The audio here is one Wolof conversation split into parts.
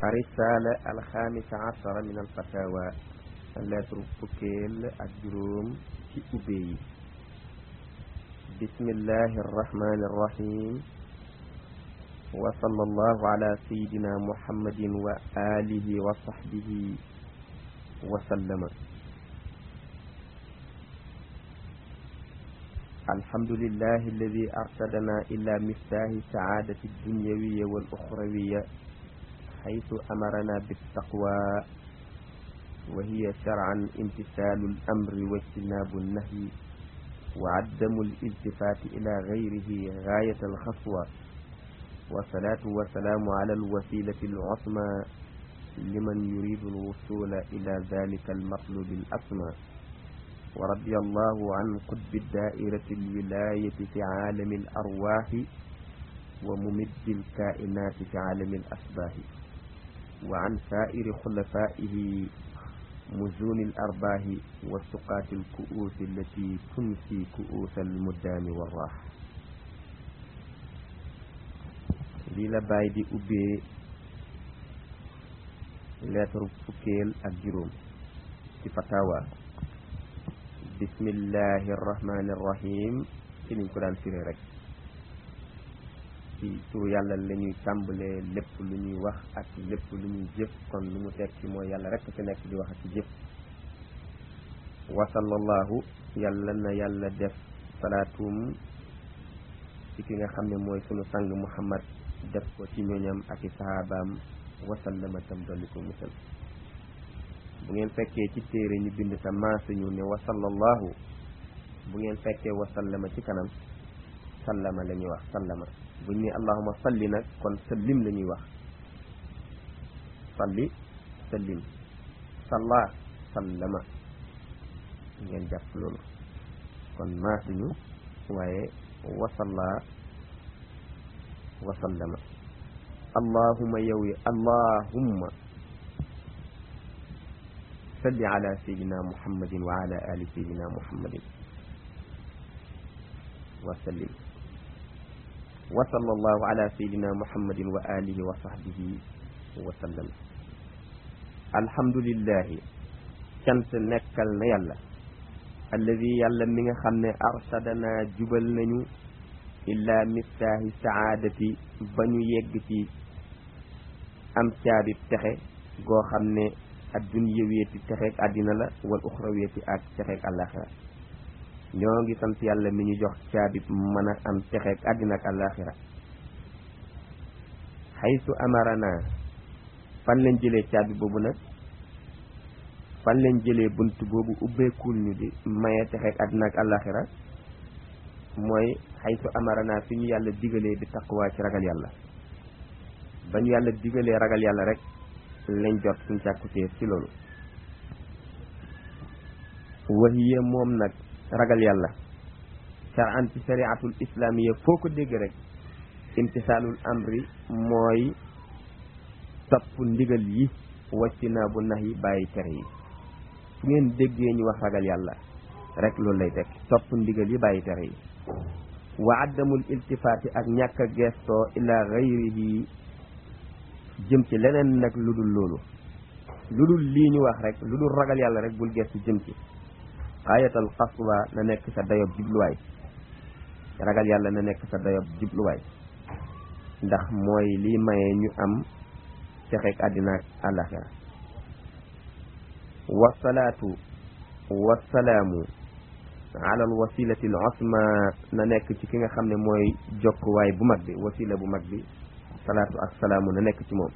الرسالة الخامسة عشر من الفتاوى lettre fukkeel ak juróom ci ubbe yi bismillahi arrahmani irrahim wa sallallahu ala sayidina muhammadin wa alihi wa sahbihi wa sallama الحمد لله الذي أرشدنا إلى مفتاح سعادة الدنيوية والأخروية حيث أمرنا بالتقوى وهي شرعا امتثال الأمر واجتناب النهي وعدم الالتفات إلى غيره غاية الخطوة والصلاة والسلام على الوسيلة العظمى لمن يريد الوصول إلى ذلك المطلوب الأسمى ورضي الله عن قطب الدائرة الولاية في عالم الأرواح وممد الكائنات في عالم الأشباه وعن سائر خلفائه مزون الأرباه والسقاة الكؤوس التي تنسي كؤوس المدام والراح lii la bàyyi di ubbee lettre fukkeel ak juróom ci fatawa bismillahi arrahmani irrahim ci niñ ko daan firee rek ci turu yàlla la ñuy tàmbalee lépp lu ñuy wax ak lépp lu ñuy jëf kon lu mu teg ci mooy yàlla rek fi nekk di wax ak ci jëf wa sallallahu yàlla na yàlla def salaatum ci ki nga xam ne mooy sunu sang muhammad def ko ci ñoñam ak i sahabaam wasallama tam dolli ko musal bu ngeen fekkee ci téere ñu bind sa maasuñu ne wa sallallahu bu ngeen fekkee wa sallama ci kanam sallama la ñuy wax sallama buñ ne allahuma salli nag kon sallim la ñuy wax salli sallim salla sallama ngeen jàpp loolu kon maasuñu waaye wasalla wasallama allahuma yow yi allahumma salli ala sayidina muhammadin wa ala ali sayidina muhammadin wa sallim wa sallallahu ala sayidina muhammadin wa alihi wa sahbihi wa sallam alhamdulillahi cant nekkal na yàlla alladi yàlla mi nga xam ne arsadana jubal nañu illa miftaahi saadati ba ñu yegg ci am caabi texe goo xam ne adduniyawiyati texeeg àddina la wal uxrawiyati ak texeeg àllaaxira ñoo ngi sant yàlla mi ñu jox caabi mën a am texeeg àddina ak àllaaxira xaytu amarana fan lañ jëlee caabi boobu nag fan lañ jëlee bunt boobu ubbeekul ñu di maye texeeg àddina ak àllaaxira mooy xaytu amarana fi ñu yàlla digalee di taqwa ci ragal yàlla ba ñu yàlla digalee ragal yàlla rek lañ jot suñ càkkutéef ci loolu wahiya moom nag ragal yàlla shar'an ci shari'atul islamiyya foo ko dégg rek imtisaalul amri mooy topp ndigal yi wàcci naa bu nax yi bàyyi tere yi fu ngeen déggee ñu wax ragal yàlla rek loolu lay tekk topp ndigal yi bàyyi tere yi wa addamul iltifaati ak ñàkk a gestoo ila gayrihi jëm ci leneen nag lu dul loolu lu dul lii ñu wax rek lu dul ragal yàlla rek bul gestu jëm ci xaayatal xaswa na nekk sa dayob jubluwaay ragal yàlla na nekk sa dayob jubluwaay ndax mooy lii maye ñu am texeeg àddina ak àllaxira wasalaatu wasalaamu ala al wasilati al osma na nekk ci ki nga xam ne mooy jokkuwaay bu mag bi wasila bu mag bi salaatu ak salaamu na nekk ci moom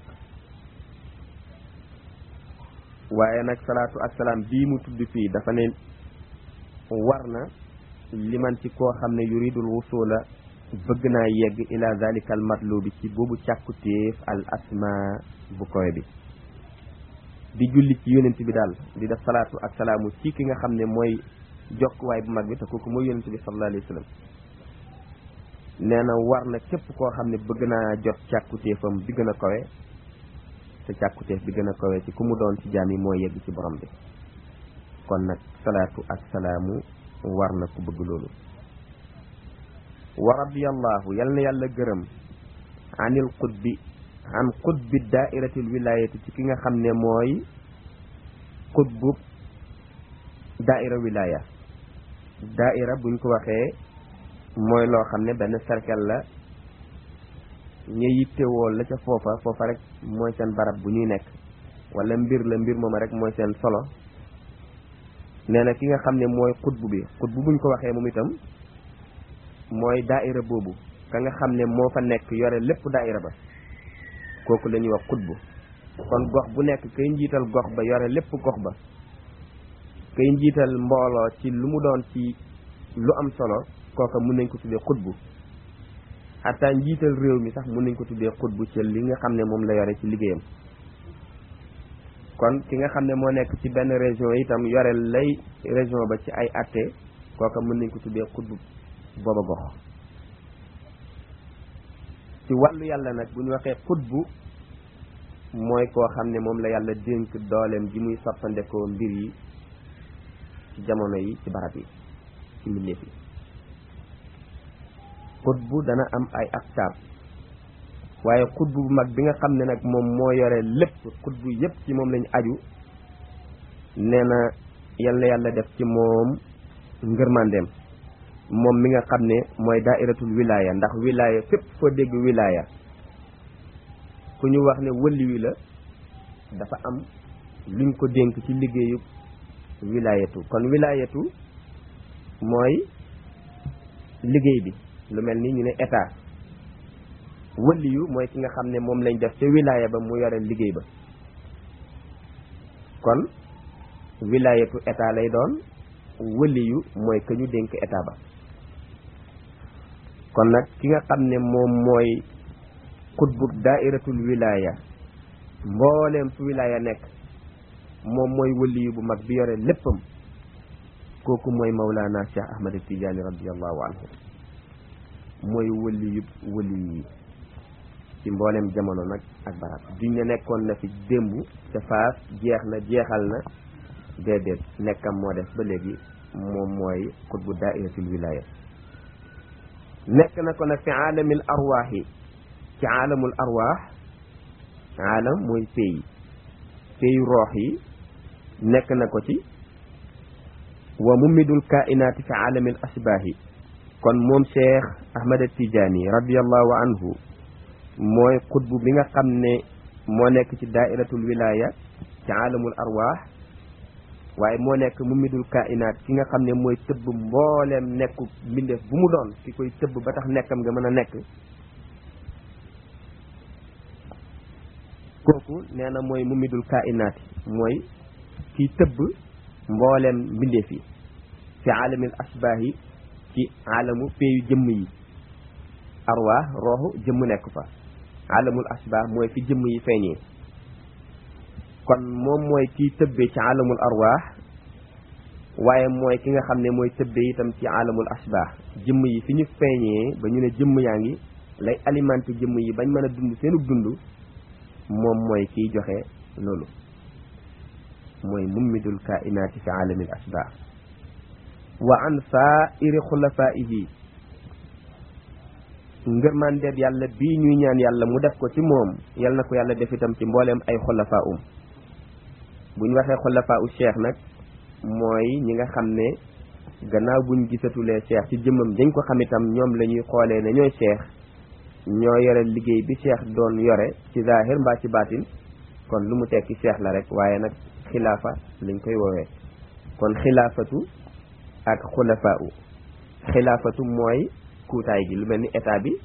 waaye nag salaatu ak salaam bii mu tudd fii dafa ne war na liman ci koo xam ne yuridul wusula bëgg naa yegg ila zalika al matlubi ci boobu càkkutéef al asma bu koy bi di julli ci yonent bi daal di def salaatu ak salaamu ci ki nga xam ne mooy jokkuwaay bu mag bi te kooku mooy yonent bi sallallahu alayhi wa sallam nee na war na képp koo xam ne bëgg naa jot càkkutéefam bi gën a kawe te càkkutéef bi gën a kawe ci ku mu doon ci jaam yi mooy yegg ci borom bi kon nag salaatu ak salaamu war na ku bëgg loolu wa radiyallahu yal na yàlla gërëm anil qutbi an xutbi daairatil wilayati ci ki nga xam ne mooy xutbu daaira wilaya daaira buñ ko waxee mooy loo xam ne benn cercle la ña yittewoo la ca foofa foofa rek mooy seen barab bu ñuy nekk wala mbir la mbir mooma rek mooy seen solo nee na ki nga xam ne mooy xutbu bi xutbu buñ ko waxee moom itam mooy daaira boobu ka nga xam ne moo fa nekk yore lépp daaira ba kooku la ñuy wax xutbu kon gox bu nekk kay njiital gox ba yore lépp gox ba kay njiital mbooloo ci lu mu doon ci lu am solo kooka mun nañ ko tuddee xutbu xataa njiital réew mi sax mun nañ ko tuddee xutbu ci li nga xam ne moom la yore ci liggéeyam kon ki nga xam ne moo nekk ci benn région itam yore lay région ba ci ay atte kooka mën nañ ko tuddee xutbu booba gox ci wàllu yàlla nag bu ñu waxee xutbu mooy koo xam ne moom la yàlla dénk dooleem ji muy soppandekoo mbir yi ci jamono yi ci barab yi ci mbindeef yi xutbu dana am ay aktaab waaye xutbu bu mag bi nga xam ne nag moom moo yore lépp xutbu yépp ci moom lañu aju nee na yal na yàlla def ci moom ngërmandeem moom mi nga xam ne mooy daairatul wilaya ndax wilaya fépp foo dégg wilaya ku ñu wax ne wëlli wi la dafa am luñ ko dénk ci liggéeyu wilayatu kon wilayatu mooy liggéey bi lu mel ni ñu ne état wëlli yu mooy ki nga xam ne moom lañ def ca wilaya ba mu yore liggéey ba kon wilayatu état lay doon wëlli yu mooy ka ñu dénk état ba kon nag ki nga xam ne moom mooy xutbu daairatul wilaya mbooleem fu wilaya nekk moom mooy wëlli yu bu mag bi yore léppam kooku mooy Mawlana Cheikh Ahmad Tidiane radiallahu anhu mooy wëlli yu wëlli yi ci mboolem jamono nag ak barab duñ ne nekkoon na fi démb te faas jeex na jeexal na déedéet nekkam moo def ba léegi moom mooy xutbu daairatul wilaya nekk na ko nag fi aalamil arwaax yi ci aalamul arwaax aalam mooy pays pays roox yi nekk na ko ci wa mumidul kainaati fi aalamil asbaax yi kon moom cheikh ahmad tijaani radiallahu anhu mooy xutbu bi nga xam ne moo nekk ci daairatul wilaya ci aalamul arwaax waaye moo nekk mumidul kainaat ki nga xam ne mooy tëbb mbooleem nekku mbindeef bu mu doon ki koy tëbb ba tax nekkam nga mën a nekk kooku nee na mooy mumidul kainaat mooy kiy tëbb mbooleem mbindeef yi fi aalamil asbaax yi ci aalamu peeyu jëmm yi arwaax rooxu jëmm nekk fa aalamul asbaax mooy fi jëmm yi feeñee kon moom mooy kiy tëbbee ci aalamul arwaax waaye mooy ki nga xam ne mooy tëbbee itam ci aalamul asbaax jëmm yi fi ñu feeñee ba ñu ne jëmm yaa ngi lay alimenté jëmm yi bañ mën a dund seenu dund moom mooy kiy joxe loolu mooy mummidul kainaati fi aalamil asbaax wa an saairi xulafaihi ngërmandeeb yàlla bii ñuy ñaan yàlla mu def ko ci moom yal na ko yàlla def itam ci mbooleem ay xulafaa um bu ñu waxee xulafaa u cheikh nag mooy ñi nga xam ne gannaaw buñ gisatulee cheikh ci jëmmam dañ ko xam itam ñoom la ñuy xoolee ne ñooy cheikh ñoo yore liggéey bi cheikh doon yore ci zahir mbaa ci baatin kon lu mu tekki cheikh la rek waaye nag xilaafa lañ koy woowee kon xilaafatu ak xulafaa u xilaafatu mooy kuutaay gi lu mel ni état bi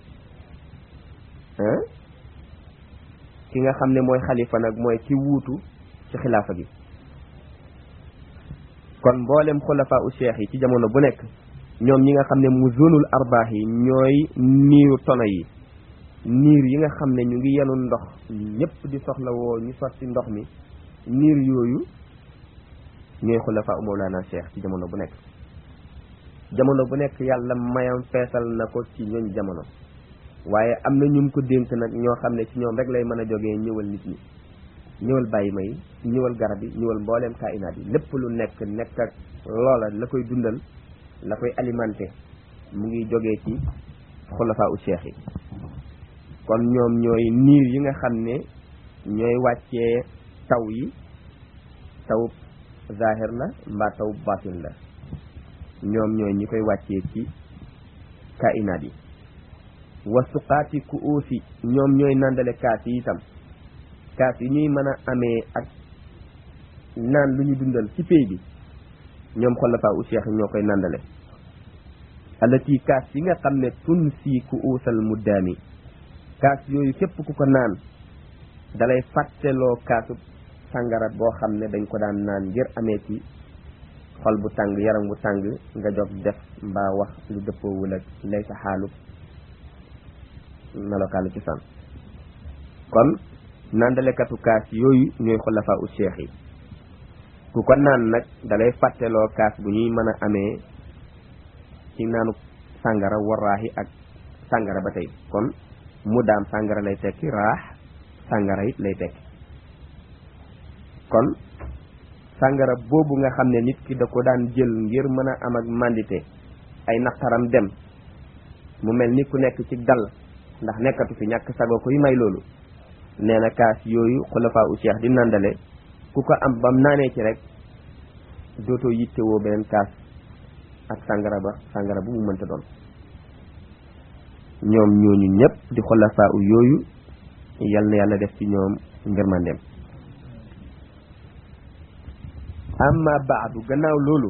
ki nga xam ne mooy xalifa nag mooy ki wuutu ci xilaafa gi kon mboolem xulafaa u cheikh yi ci jamono bu nekk ñoom ñi nga xam ne mu zonul arbaax yi ñooy niiru tono yi niir yi nga xam ne ñu ngi yenu ndox ñëpp di soxla woo ñu sotti ndox mi niir yooyu ñooy xulafaa u mawlaana cheikh ci jamono bu nekk jamono bu nekk yàlla mayam feesal na ko ci ñooñ jamono waaye am na ñum ko dénk nag ñoo xam ne ci ñoom rek lay mën a jógee ñëwal nit ñi ñëwal bàyyi may ñëwal garab yi ñëwal mbooleem kainaat yi lépp lu nekk nekk ak loola la koy dundal la koy alimenté mu ngi jógee ci xulafaa u cheikh yi kon ñoom ñooy niir yi nga xam ne ñooy wàccee taw yi taw zahir la mbaa taw batin la ñoom ñooy ñi koy wàccee ci kainaat yi wasuqaati ku uusi ñoom ñooy nandale kaas yi itam kaas yi ñuy mën a amee ak naan lu ñu dundal ci pay bi ñoom xolafaa u cheikh ñoo koy nandale alati kaas yi nga xam ne tun sii ku uusal muddaami kaas yooyu képp ku ko naan dalay fàtteloo kaasu sàngara boo xam ne dañ ko daan naan ngir amee ci xol bu tàng yaram bu tàng nga jog def mbaa wax lu dëppoowul ak lay sa xaalu melokaanu ci san kon nandalekatu kaas yooyu ñooy xulafaa u cheikh yi ku ko naan nag dalay fàtteloo kaas bu ñuy mën a amee ci naanu sàngara waraaxi ak sàngara ba tey kon mu daam sàngara lay tekki raax sàngara it lay tekki kon sàngara boobu nga xam ne nit ki da ko daan jël ngir mën a am ak mandité ay naqaram dem mu mel ni ku nekk ci dal ndax nekkatu fi ñàkk sago koy may loolu nee na kaas yooyu xulafaa u cheikh di nandale ku ko am bam naanee ci rek dootoo yittewoo beneen kaas ak sàngara ba sàngara bu mu mënta doon ñoom ñooñu ñëpp di xulafaa u yooyu yal na yàlla def ci ñoom ngërmandeem amma baadu gannaaw loolu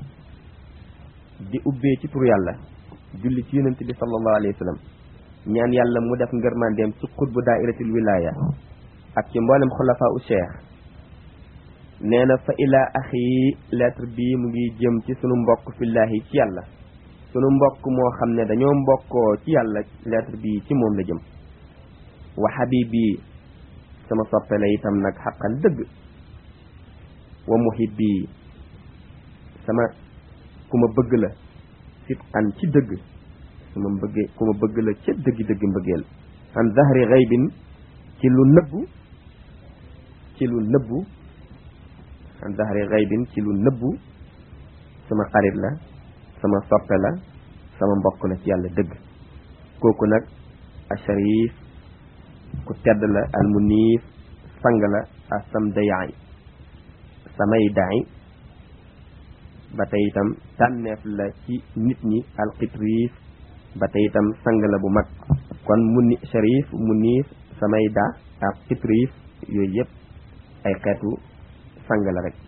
di ubbee ci tur yàlla julli ci yonent bi sallallahu alayhi wa sallam ñaan yàlla mu def ngërmandeem ci xutbu daairatil wilaya ak ci mboolem xulafaa u cheikh nee na fa ilaa axi lettre bi mu ngi jëm ci sunu mbokk fillahi ci yàlla sunu mbokk moo xam ne dañoo mbokkoo ci yàlla lettre bi ci moom la jëm wa habibi sama soppe la itam nag xaqan dëgg wa muhibbi sama ku ma bëgg la sit an ci dëgg su ma bëggee ku ma bëgg la ca dëggi dëgg mbëggeel an zahri xaybin ci lu nëbbu ci lu nëbbu an zahri xaybin ci lu nëbbu sama xarit la sama soppe la sama mbokk la ci yàlla dëgg kooku nag asharif ku tedd la al munif sang la asam dayaay samay daay ba tey itam tànneef la ci nit ñi alxitriif ba tey itam sang la bu mag kon mu ni sharif mu niif samay da ak xitriif yooyu yëpp ay xeetu sang la rek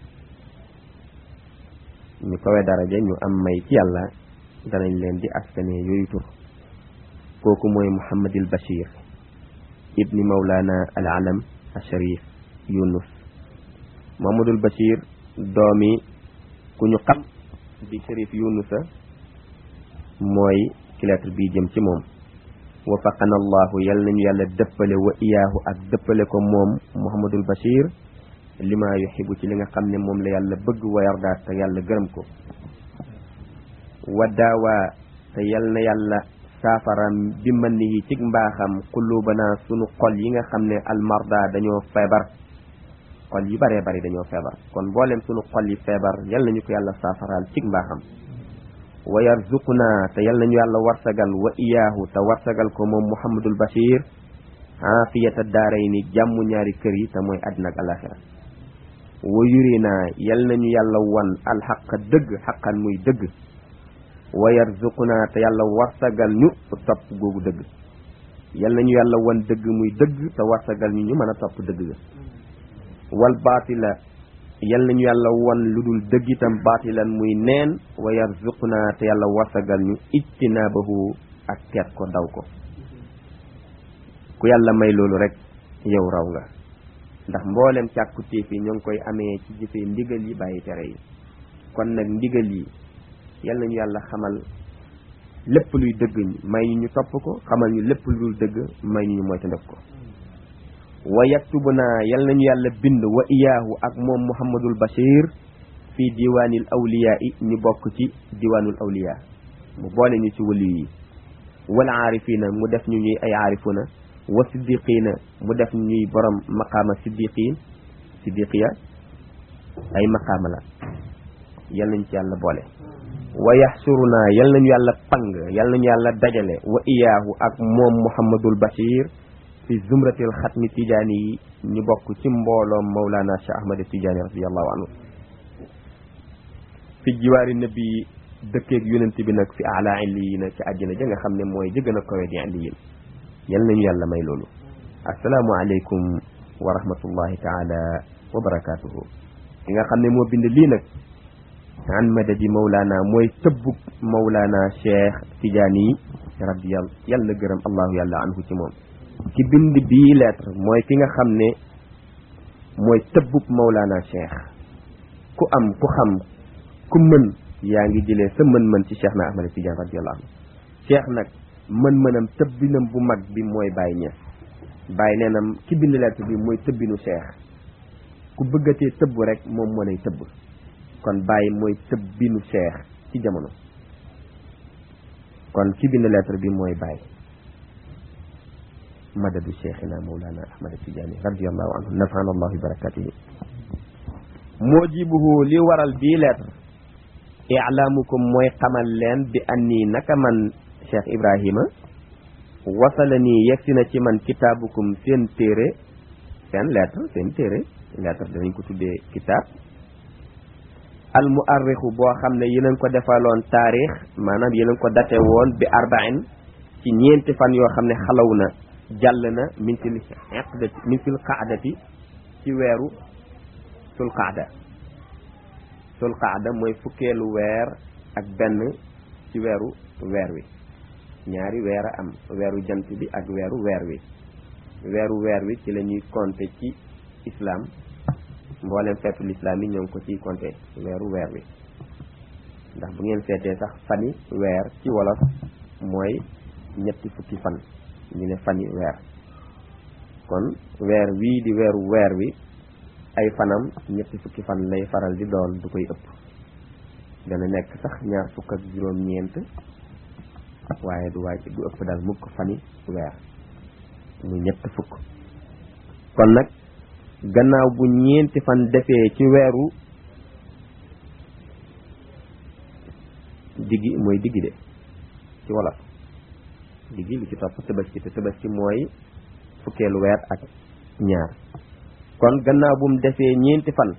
ñu kawe daraja ñu am may ci yàlla danañ leen di askane yooyu tur kooku mooy muhammadil bashir ibni mawlana al alam al sharif yunus muhammadul bashir doomi ku ñu xam di sharif yunusa mooy ci lettre bi jëm ci moom wafaqana allahu yal nañu yàlla dëppale wa iyaahu ak dëppale ko moom muhammadul bashir lima yuxibu ci li nga xam ne moom la yàlla bëgg wa yarda te yàlla gërëm ko wa daawa te yal na yàlla saafaram bi mën ni ci mbaaxam qulubana sunu xol yi nga xam ne almarda dañoo feebar xol yi baree bari dañoo feebar kon mboolem sunu xol yi feebar yal nañu ko yàlla saafaraal ci mbaaxam wa yarzuquna te yal nañu yàlla warsagal wa iyaahu te warsagal ko moom muhammadul bashir aafiyata daaray ni jàmm ñaari kër yi te mooy àddina ak alaxira wa yurina yal nañu yàlla wan alxaq dëgg xaqan muy dëgg wa yarzuquna te yàlla warsagal ñu topp googu dëgg yal nañu yàlla wan dëgg muy dëgg te warsagal ñu ñu mën a topp dëgg ga wal baatila yal nañu yàlla wan lu dul dëgg itam baatilan muy neen wa yarzuquna te yàlla warsagal ñu ijtinaabahu ak teet ko daw ko ku yàlla may loolu rek yow raw nga ndax mboolem càkku téef yi ñoo ngi koy amee ci jëfee ndigal yi bàyyi tere yi kon nag ndigal yi yal nañu yàlla xamal lépp luy dëgg may ñu ñu topp ko xamal ñu lépp lu dul dëgg may ñu ñu moytandiku ko wa yaktubuna yal nañu yàlla bind wa iyaahu ak moom muhammadul bashir fii diwaanil awliyaa yi ñu bokk ci diwaanul awliyaa mu boole ñu ci waliyu yi wal aarifina mu def ñu ñuy ay aarifuna wa siddiqina mu def ñuy borom maqaama siddiqin siddiqiya ay maqaama la yal nañ ci yàlla boole wa yaxsuruna yal nañu yàlla pang yal nañu yàlla dajale wa iyaahu ak moom muhammadul bashir fi zumratil xatmi tijaani yi ñu bokk ci mbooloom mawlana cheikh ahmad tijaani radiallahu anhu fi jiwaari nabi dëkkeeg yonent bi nag fi ala illiyin ci àjjana ja nga xam ne mooy jëgën a kawe di illiyin yal nañu yàlla may loolu assalaamu aleykum wa rahmatullahi taala wa barakatuhu ki nga xam ne moo bind lii nag an madadi mawlaana mooy tëbbug mawlaana cheikh tijaani yi radiyal yàlla gërëm allahu yàlla anhu ci moom ci bind bii lettre mooy ki nga xam ne mooy tëbbub mawlaana cheikh ku am ku xam ku mën yaa ngi jëlee sa mën-mën ci cheikh na ahmad tidiane radiyallahu anhu cheikh nag mën-mënam tëbbinam bu mag bi mooy bàyyi ñes bàyyi neenam ki bind lettre bi mooy tëbbinu cheikh ku bëggatee tëbb rek moom moo lay tëbb kon bàyyi mooy tëbbinu cheikh ci jamono kon ki bind lettre bi mooy bàyyi madadu cheikhina mawlana ahmad tidiane radiallahu anhu nafana allahu bi barakatihi moo jibuhu li waral bii lettre ilaamukum mooy xamal leen bi anni naka man cheikh ibrahima wasala nii yegsi na ci man kitaabukum seen téere seen lettre seen téere lettre danañ ko tuddee kitaab al muarrixu boo xam ne yeneen ko defaloon taarix maanaam yeneen ko date woon bi arbain ci ñeenti fan yoo xam ne xalaw na jàll na min fil iqdati min fil qaadati ci weeru sul qaada sul qaada mooy fukkeelu weer ak benn ci weeru weer wi ñaari weer a am weeru jant bi ak weeru weer wi weeru weer wi ci la ñuy compter ci islam mboolem feetu lislaam yi ñoo ngi ko ciy compter weeru weer wi ndax bu ngeen seetee sax fani weer ci wolof mooy ñetti fukki fan ñu ne fani weer kon weer wii di weeru weer wi ay fanam ñetti fukki fan lay faral di doon du koy ëpp dana nekk sax ñaar fukk ak juróom-ñeent waaye du wàcc du ëpp daal mukk fani weer mu ñett fukk kon nag gannaaw bu ñeenti fan defee ci weeru diggi mooy diggi de ci wolof diggi li ci topp tabaski te tabaski mooy fukkeelu weer ak ñaar kon gannaaw bu mu defee ñeenti fan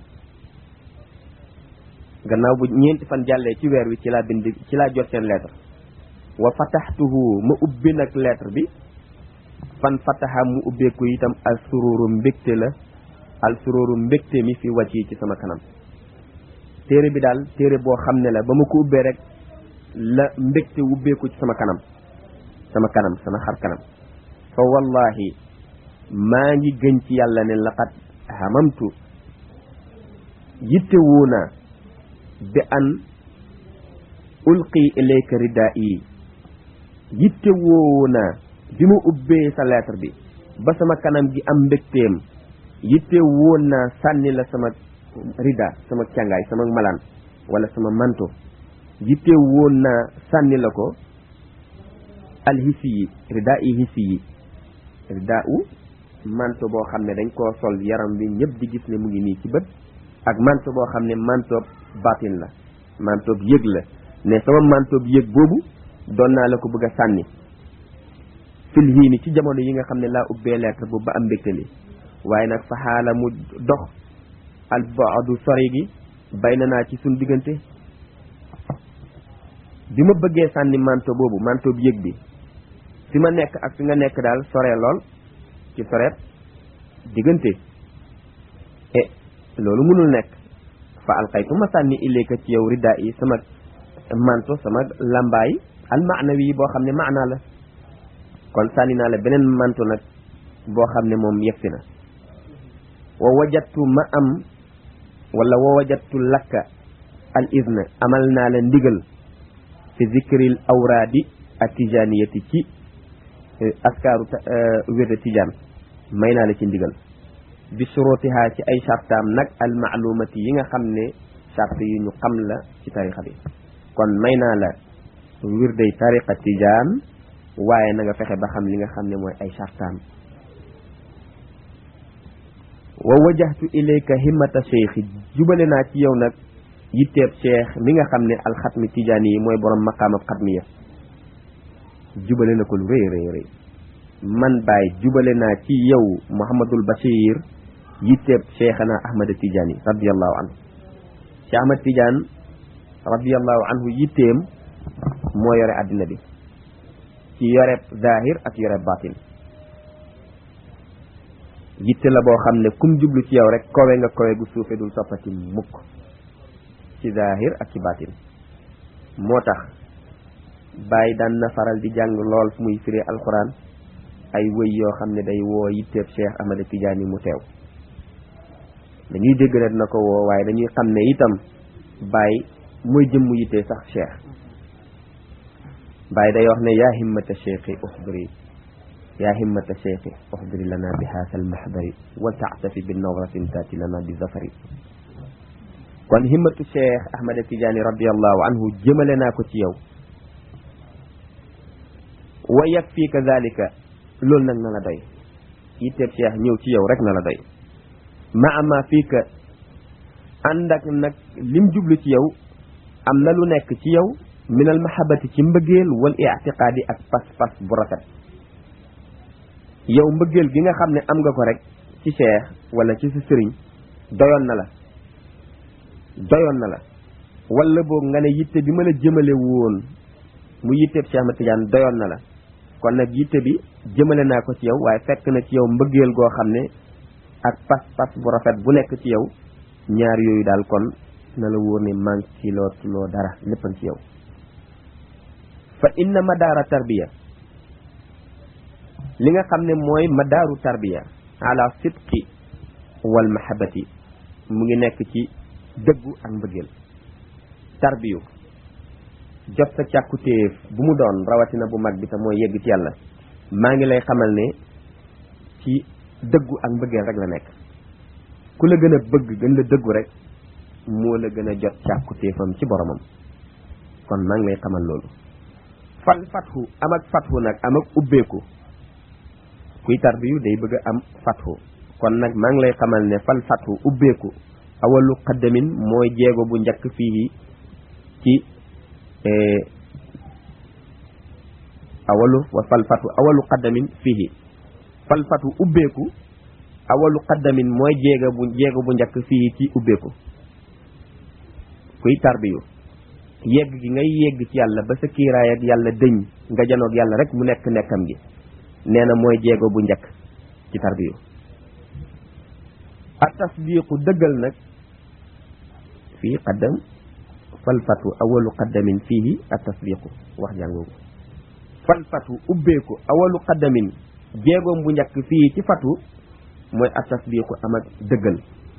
gannaaw bu ñeenti fan jàllee ci weer wi ci laa bind ci laa jot seen lettre wa fataxtuhu ma ubbi nag lettre bi fan fataxa mu ubbeeku itam al sururu mbégte la al sururu mbégte mi fi wàcc yi ci sama kanam téere bi daal téere boo xam ne la ba ma ko ubbee rek la mbégte ubbeeku ci sama kanam sama kanam sama xar kanam fa wallahi maa ngi gën ci yàlla ne laqad hamamtu yitte woo naa bi an ulqi ilayka ridaa yi yitte woo naa bi ma ubbee sa lettre bi ba sama kanam gi am mbégteem yitte woon naa sànni la sama rida sama càngaay sama malaan wala sama manto yitte woon naa sànni la ko alhisi yi rida yi hisi yi rida u manto boo xam ne dañ koo sol yaram bi ñëpp di gis ne mu ngi nii ci bët ak manto boo xam ne manto batin la manto yëg la ne sama manto yëg boobu doon naa la ko bëgg a sànni fil hiini ci jamono yi nga xam ne laa ubbee lettre boobu ba am mbégte li waaye nag fa xaala mu dox al baadu sori gi bay na naa ci suñ diggante bi ma bëggee sànni manto boobu manto bi yëg bi fi ma nekk ak fi nga nekk daal sore lool ci soreet diggante e loolu mënul nekk fa alxaytu ma sànni ilayka ci yow riddaa yi sama manto sama lambaay al maanawi yi boo xam ne maanaa la kon sànni naa la beneen manto nag boo xam ne moom yegsi na wa wajattu ma am wala wa wajattu lakka al izna amal naa la ndigal fi zikril awraadi atijaniyati ci askaaru wérde tijaan may naa la ci ndigal bi surutiha ci ay sartaam nag al maalumati yi nga xam ne sart yu ñu xam la ci tarixa bi kon may naa la wirday tariqa tijaan waaye na nga fexe ba xam li nga xam ne mooy ay sartaam wa wajahtu ilayka himmata cheikhi jubale naa ci yow nag yitteeb cheikh mi nga xam ne alxatmi tijaani yi mooy borom maqaamab xatmiya jubale na ko lu rëy rëy rëy man baay jubale naa ci yow Mouhamadul Bachir yitteeb cheikhana Ahmada Tijaani radiallahu anhu Cheikh Ahmad Tidiane radiallahu anhu yitteem moo yore àddina bi ci yoreb zahir ak yoreb batin yitte la boo xam ne kum jublu ci yow rek kowe nga kowe gu suufe dul soppati mukk ci zahir ak ci batin moo tax bàyyi daan na faral di jàng lool fu muy firi alquran ay wëy yoo xam ne day woo yitteeb Cheikh Ahmada Tidiane mu teew dañuy dégg rek na ko woo waaye dañuy xam ne itam bàyyi mooy jëmm yittee sax cheikh bàyyi day wax ne yaa himmata cheikhi uxdiri yaa himmata cheikhi uxdiri lana bi haasa almahdari wal taxtafi bi nawratin taati lana bi zafari kon himmatu cheikh ahmada tidiane radiallahu anhu jëmale naa ko ci yow wa yakfiika zalika loolu nag na la doy yitteeb cheikh ñëw ci yow rek na la doy ma ama fii ka ànd ak nag lim jublu ci yow am na lu nekk ci yow minal mahabati ci mbëggeel wal i'tiqaadi ak pas-pas bu rafet yow mbëggeel gi nga xam ne am nga ko rek ci cheikh wala ci sa sëriñ doyoon na la doyoon na la wala boog nga ne yitte bi ma la jëmale woon mu yitteeb Cheikh Ahmad Tidiane doyoon na la kon nag yitte bi jëmale naa ko ci yow waaye fekk na ci yow mbëggeel goo xam ne ak pas-pas bu rafet bu nekk ci yow ñaar yooyu daal kon na la wóor ne manque ci loo loo dara léppan ci yow fa inna madaara tarbiya li nga xam ne mooy madaaru tarbiya ala sidqi wal mahabati mu ngi nekk ci dëggu ak mbëggeel tarbiyu jot sa càkkutéef bu mu doon rawatina bu mag bi te mooy yegg ci yàlla maa ngi lay xamal ne ci dëggu ak mbëggeel rek la nekk ku la gën a bëgg gën la dëggu rek moo la gën a jot càkkutéefam ci boromam kon maa ngi lay xamal loolu fal fathu am ak fathu nag am ak ubbeeku kuy tarbiyu day bëgg a am fathu kon nag maa ngi lay xamal ne fal fathu ubbeeku awalu xaddamin mooy jéego bu njëkk fii ci awalu wa fal fatu awalu xaddamin fii fal fatu ubbeeku awalu xaddamin mooy jéego bu jéego bu njëkk fii ci ubbeeku kuy tarbiyu yegg gi ngay yegg ci yàlla ba sa kiiraay ak yàlla dëñ nga janoog yàlla rek mu nekk nekkam gi nee na mooy jéego bu njëkk ci tarbiyu ak tasdiqu dëggal nag fii qaddam falfatu awalu qaddamin fiihi at tasdiqu wax jàngoogu falfatu ubbeeku awalu qaddamin jéegoom bu njëkk fii ci fatu mooy at tasdiqu am ak dëggal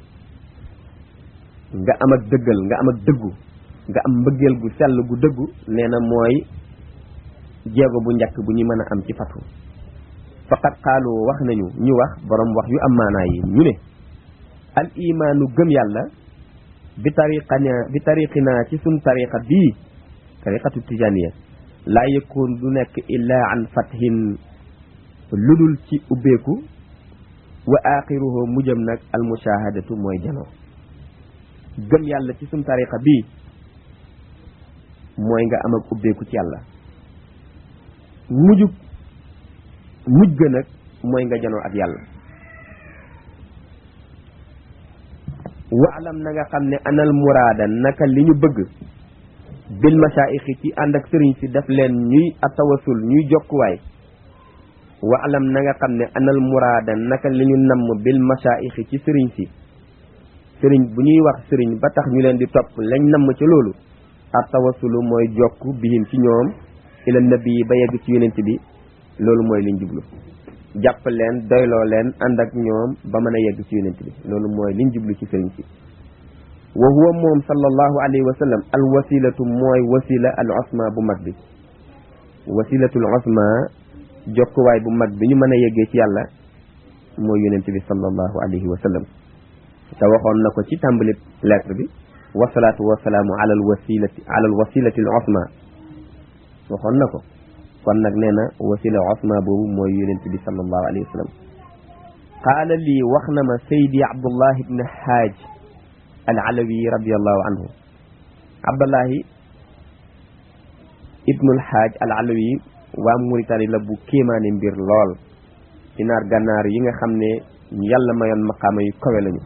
nga am ak dëggal nga am ak dëggu nga am mbëggeel gu sell gu dëggu nee na mooy jéego bu njëkk bu ñu mën a am ci fatu faqat xaalu wax nañu ñu wax borom wax yu am maanaa yi ñu ne al imaanu gëm yàlla bi tariqana bi tariqina ci sun tariqa bii tariqatu tijaniya laa yëkkoon du nekk illaa an fathin ludul ci ubbeeku wa axiruhu mujjam nag al mushahadatu mooy janoo gëm yàlla ci sun tariqa bii mooy nga am ak ubbeeku ci yàlla mujjub mujj ga nag mooy nga janoo ak yàlla waalam na nga xam ne anal muraada naka li ñu bëgg bil masaayixi ci ànd ak sëriñ si def leen ñuy atawasul ñuy jokkuwaay waalam na nga xam ne anal muraada naka li ñu namm bil masaayixi ci sëriñ si sëriñ bu ñuy wax sëriñ ba tax ñu leen di topp lañ namm ca loolu atawasulu mooy jokk bihim ci ñoom ila nabi ba yegg ci yonent bi loolu mooy liñ jublu jàpp leen doyloo leen ànd ak ñoom ba mën a yegg ci yonent bi loolu mooy liñ jublu ci sëriñ si wa huwa moom sallallahu alayhi wa sallam al wasilatu mooy wasila al osma bu mag bi wasilatul osma jokkuwaay bu mag bi ñu mën a yeggee ci yàlla mooy yonent bi sallallahu alayhi wa sallam te waxoon na ko ci tàmbali lettre bi wasalaatu wasalaamu ala al wasilati ala al wasilati al osma waxoon na ko kon nag nee na wasila osma boobu mooy yonent bi sallallahu alayhi wa sallam qaala lii wax na ma saydi abdullah ibn haaj al alawi radiallahu anhu abdullahi ibnul xaaj al alawi waa Mauritanie la bu kéemaane mbir lool ci naar gànnaar yi nga xam ne yàlla mayoon maqaama yu kawe lañu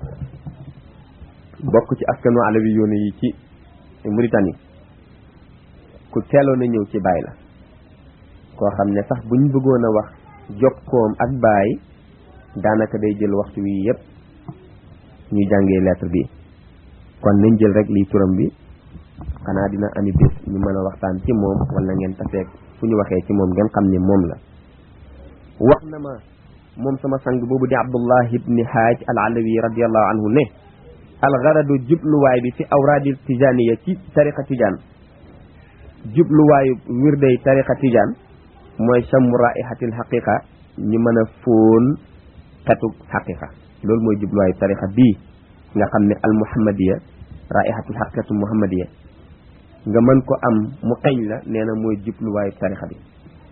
bokk ci askanu alawi yoonu yi ci Mauritanie ku teeloon a ñëw ci baay la koo xam ne sax buñ bëggoon a wax jokkoom ak baay daanaka day jël waxtu wi yépp ñuy jàngee lettre bi kon nañ jël rek lii turam bi xanaa dina ami bés ñu mën a waxtaan ci moom wala ngeen taseeg fu ñu waxee ci moom ngeen xam ne moom la wax na ma moom sama sang boobu di abdullah ibni haaj al alawi radiallahu anhu ne algaradu jubluwaay bi fi awraadil tijaaniya ci tariqa tijaan jubluwaayu wirday tariqa tijaan mooy chammu raihatil xaqiqa ñu mën a fóon xetu xaqiqa loolu mooy jubluwaayu tariqa bii nga xam ne al muhammadiya raihatul xaqiqatu muhammadiya nga mën ko am mu xeeñ la nee na mooy jubluwaayu tarixa bi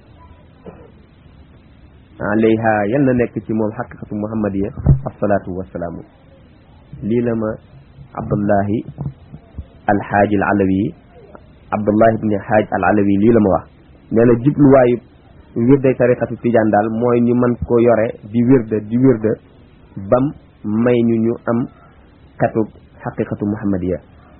alayha yal na nekk ci moom xaqiqatu muhammadiya asalaatu wasalaamu lii la ma abdullahi alxaaj al alawi abdullahi ibni xaaj al alawi lii la ma wax nee na jubluwaayu wirday tariqatu tijaan daal mooy ñu mën ko yore di wirda di wirda bam may ñu ñu am xetu xaqiqatu muhammadiya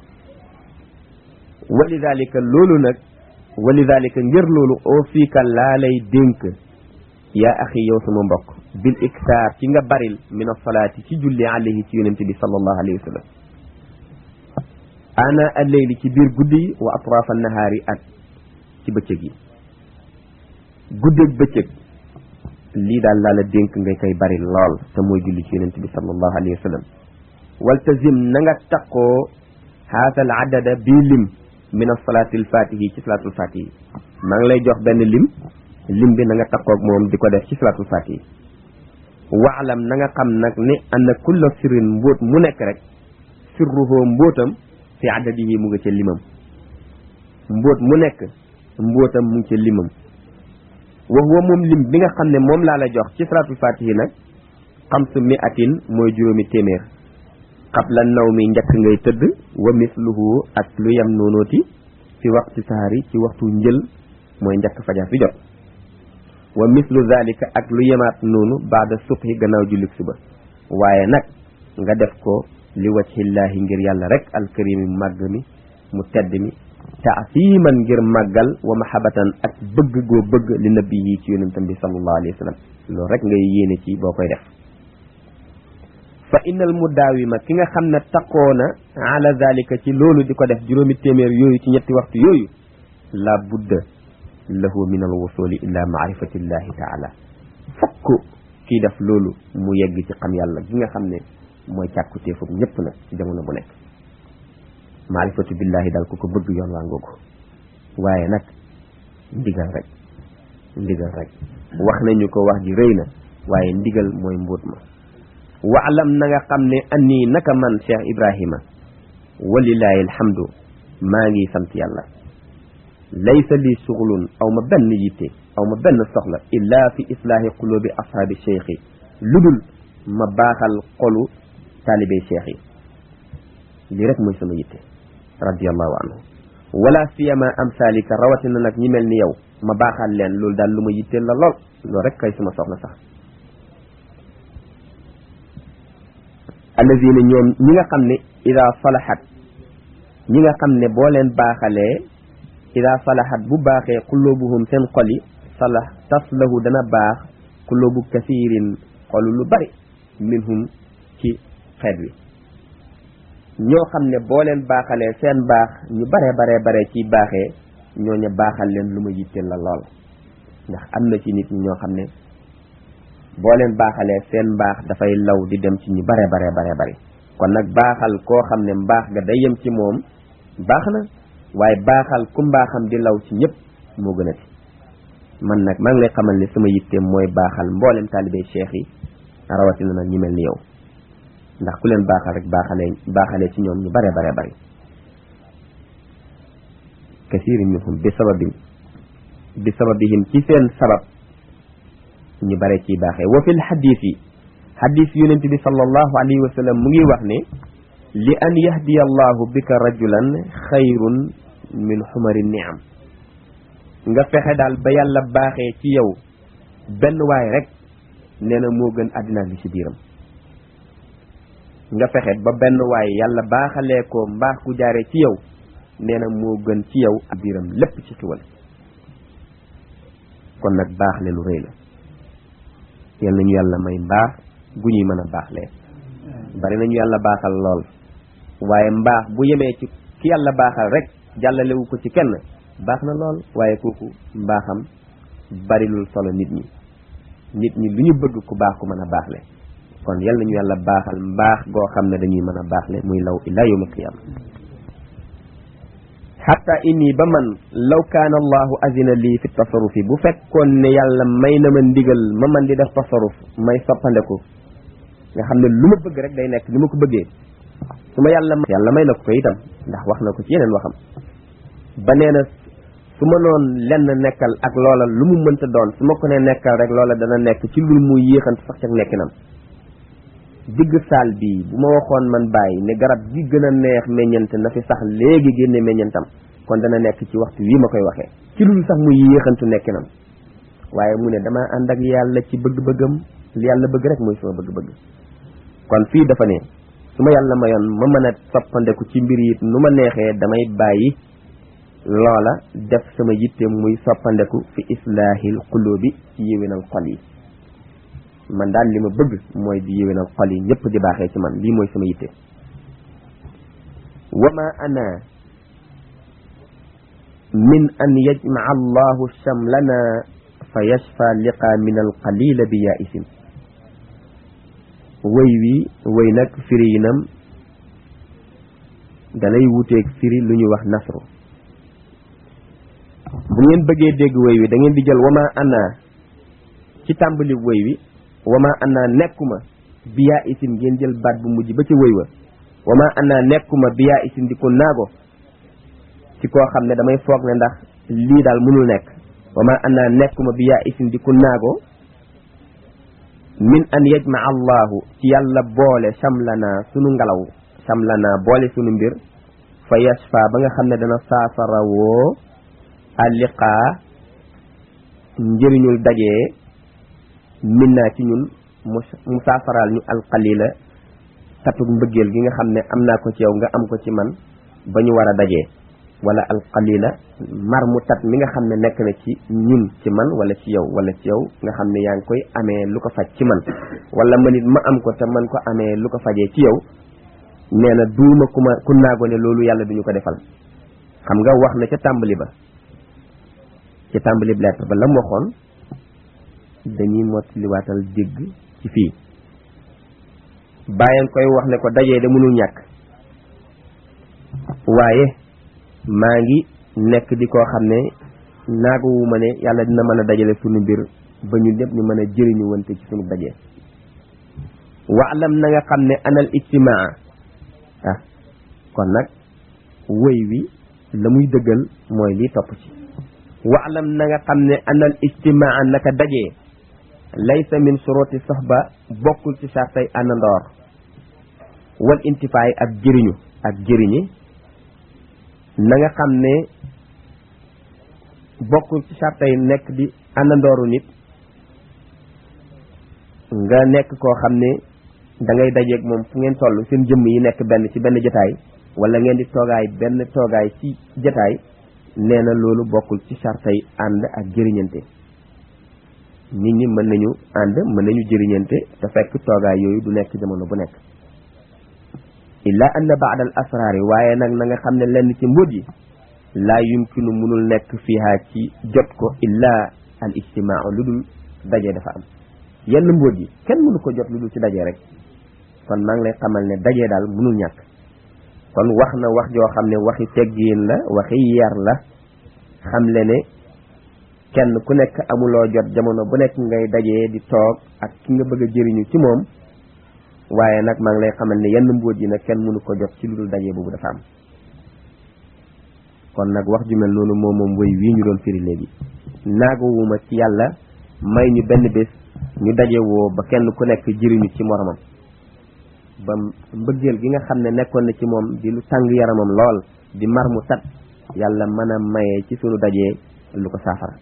walidalika loolu nag walidalika ngir loolu oo fiika laa lay dénk yaa axi yow sama mbokk bil iktaar ci nga baril min asalaati ci julli alayhi ci yonente bi sallallahu alayhi wa sallam ana alleyli ci biir guddi yi wa atrafa nahaari ak ci bëccëg yi guddeeg bëccëg lii daal laa la dénk nga koy bari lool te mooy julli ci yonente bi sallallahu alayhi wa sallam waltazim na nga taqoo haata al adada bii lim min asalaati alfatihi ci salaatul fatihi maa ngi lay jox benn lim lim bi na nga taqoog moom di ko def ci salaatul fatihi waalam na nga xam nag ne anna kulla sirrin mbóot mu nekk rek sirruhoo mbóotam fi adadihi mu nga ca limam mbóot mu nekk mbóotam mu ngi ca limam wa huwa moom lim bi nga xam ne moom laa la jox ci salaatul fatihi nag xamsu miatin mooy juróomi téeméer qabla naw mi njëkk ngay tëdd wa misluhu ak lu yem noonooti fi waxtu saari ci waxtu njël mooy njëkk fajar fi jot wa mislu zalika ak lu yemaat noonu baada subhi gannaaw jullik suba waaye nag nga def ko li wajhillaahi ngir yàlla rek alkarimi màgg mi mu tedd mi taasiman ngir màggal wa mahabatan ak bëgg goo bëgg li nabi yi ci yonentam bi sallallahu alayhi wa sallam loolu rek ngay yéene ci boo koy def fa innal mudaawima ki nga xam ne taqoo na ala zalika ci loolu di ko def juróomi téeméer yooyu ci ñetti waxtu yooyu la budda lahu min al wusuli ila maarifatillahi taala fokk kii def loolu mu yegg ci xam yàlla gi nga xam ne mooy càkkutee foofu ñëpp nag ci jamono bu nekk maarifatu billahi daal ku ko bëgg yoon waa ngoogu waaye nag ndigal rek ndigal rek wax nañu ko wax ji rëy na waaye ndigal mooy mbóot ma waalam na nga xam ne annii naka man Cheikh Ibrahima walilahi alhamdu maa ngi sant yàlla laysa li suxlun aw ma benn yitte aw ma benn soxla illa fi islaahi qulubi ashaabi cheikh yi lu dul ma baaxal xolu taalibey cheikh yi lii rek mooy sama yitte radiallahu anhu wala siyama amsalika rawatina nag ñi mel ni yow ma baaxal leen loolu daal lu ma yitteel la lool loolu rek kay sama soxla sax allazina ñoom ñi nga xam ne ida salahat ñi nga xam ne boo leen baaxalee ida salahat bu baaxee qulubuhum seen xol yi salah taslahu dana baax qulubu kasirin xolu lu bari minhum ci xeet wi ñoo xam ne boo leen baaxalee seen baax ñu bare bare bare ci baaxee ñooña baaxal leen lu ma yitteel la lool ndax am na ci nit ñi ñoo xam ne boo leen baaxalee seen mbaax dafay law di dem ci ñu bare bare bare bare kon nag baaxal koo xam ne mbaax ga day yem ci moom baax na waaye baaxal ku mbaaxam di law ci ñëpp moo gën a ti man nag maa ngi lay xamal ne sama yitteem mooy baaxal mboolem taalibey cheikh yi rawatina nag ñi mel ni yow ndax ku leen baaxal rek baaxalee baaxalee ci ñoom ñu bare bare bare kasiirin minhum bi sababin bi sababihim ci seen sabab ñu bare ciy baaxee wa fil xadiis yi xadiis yonent bi sallallahu alayhi wa sallam mu ngi wax ne li an yahdiya allahu bika rajulan xayrun min xumari niam nga fexe daal ba yàlla baaxee ci yow benn waay rek nee na moo gën àddina li ci biiram nga fexe ba benn waay yàlla baaxalee ko mbaax ku jaaree ci yow nee na moo gën ci yow ak biiram lépp ci xiwal kon nag baax le lu rëy la yal nañu yàlla may mbaax gu ñuy mën a baaxlee bari nañu yàlla baaxal lool waaye mbaax bu yemee ci ki yàlla baaxal rek jàllalewu ko ci kenn baax na lool waaye kooku mbaaxam barilul solo nit ñi nit ñi lu ñu bëgg ku baax ku mën a baaxle kon yal nañu yàlla baaxal mbaax goo xam ne dañuy mën a baaxle muy law ila yawm alqiyama xatta inni ba man law kaana allahu azina lii fi tasarufi bu fekkoon ne yàlla may na ma ndigal ma man di def tasaruf may soppandeku nga xam ne lu ma bëgg rek day nekk ni ma ko bëggee su ma yàlla yàlla may na ko ko itam ndax wax na ko ci yeneen waxam ba nee na su ma noon lenn nekkal ak loola lu mu mënta doon su ma ko ne nekkal rek loola dana nekk ci lu mu yéexant sax ca nekkinam digg saal bii bu ma waxoon man bàyyi ne garab gi gën a neex meññante na fi sax léegi génne meññantam kon dana nekk ci waxtu wii ma koy waxee ci lu sax muy yéexantu nekkinam waaye mu ne dama ànd ak yàlla ci bëgg-bëggam li yàlla bëgg rek mooy sama bëgg-bëgg kon fii dafa ne su ma yàlla mayoon ma mën a soppandeku ci mbir yi nu ma neexee damay bàyyi loola def sama yitte muy soppandeku fi islaahil qulubi ci yéwénal xol yi man daal li ma bëgg mooy di yéwénal xol yi ñëpp di baaxee ci man lii mooy sama yitte wa ma ana min an yajmaa allahu shamlana fa yashfa liqa min alqalila bi yaisin wëy wi wëy nag firi yinam dalay wuteeg firi lu ñuy wax nasru bu ngeen bëggee dégg wëy wi da ngeen di jël wama ana ci tàmbali wëy wi wama ana nekkuma biyaa isin ngeen jël baat bu mujj ba ci wëy wa wama ana nekkuma biyaa isin di ko naago ci koo xam ne damay foog ne ndax lii daal mënul nekk wama ana nekkuma biyaa isin di ko naago min an yajmaa allahu ci yàlla boole samlana sunu ngelaw samlana boole sunu mbir fa yasfa ba nga xam ne dana saafara woo alliqaa njëriñul dajee min naa ci ñun mu saafaraal ñu alqalila tatuk mbëggeel gi nga xam ne am naa ko ci yow nga am ko ci man ba ñu war a dajee wala alqalila mar mu tat mi nga xam ne nekk na ci ñun ci man wala ci yow wala ci yow nga xam ne yaa ngi koy amee lu ko faj ci man wala man it ma am ko te man ko amee lu ko fajee ci yow nee na duuma ku ma ku naago ne loolu yàlla duñu ko defal xam nga wax na ca tàmbali ba ca tàmbali bi lettre ba la mu waxoon dañuy mottaliwaatal dégg ci fii bàyyi koy wax ne ko dajee de mënul ñàkk waaye maa ngi nekk di koo xam ne naaguwu ma ne yàlla dina mën a dajale sunu mbir ba ñu ñëpp ñu mën a jëriñu wante ci sunu dajee waalam na nga xam ne anal ijtimaa ah kon nag wëy wi la muy dëggal mooy lii topp ci waalam na nga xam ne anal ijtimaa naka dajee laysa min suroti soxba bokkul ci sartay àndandoor wal intifaay ak jëriñu ak jëriñi na nga xam ne bokkul ci sartay nekk di àndandooru nit nga nekk koo xam ne da ngay dajeeg moom fu ngeen toll seen jëmm yi nekk benn ci benn jotaay wala ngeen di toogaay benn toogaay ci jotaay nee na loolu bokkul ci sartay ànd ak jëriñante nit ñi mën nañu ànd mën nañu jëriñante te fekk toogaay yooyu du nekk jamono bu nekk illa anna baada al asraari waaye nag na nga xam ne lenn ci mbóot yi laa yumkinu munul nekk fiha ci jot ko illa al ijtimaa lu dul daje dafa am yenn mbóot yi kenn mënu ko jot lu dul ci daje rek kon maa ngi lay xamal ne daje daal mënul ñàkk kon wax na wax joo xam ne waxi teggiin la waxi yar la xam le ne kenn ku nekk amuloo jot jamono bu nekk ngay dajee di toog ak ki nga bëgg a jëriñu ci moom waaye nag maa ngi lay xamal ne yenn mbóot yi nag kenn mënu ko jot ci lu dul dajee boobu dafa am kon nag wax ju mel noonu moom moom woy wii ñu doon firi léegi naagawuma ci yàlla may ñu benn bés ñu daje woo ba kenn ku nekk jëriñu ci moromam ba mbëggeel gi nga xam ne nekkoon na ci moom di lu tàng yaramam lool di mar mu tat yàlla mën a maye ci sunu dajee lu ko saafara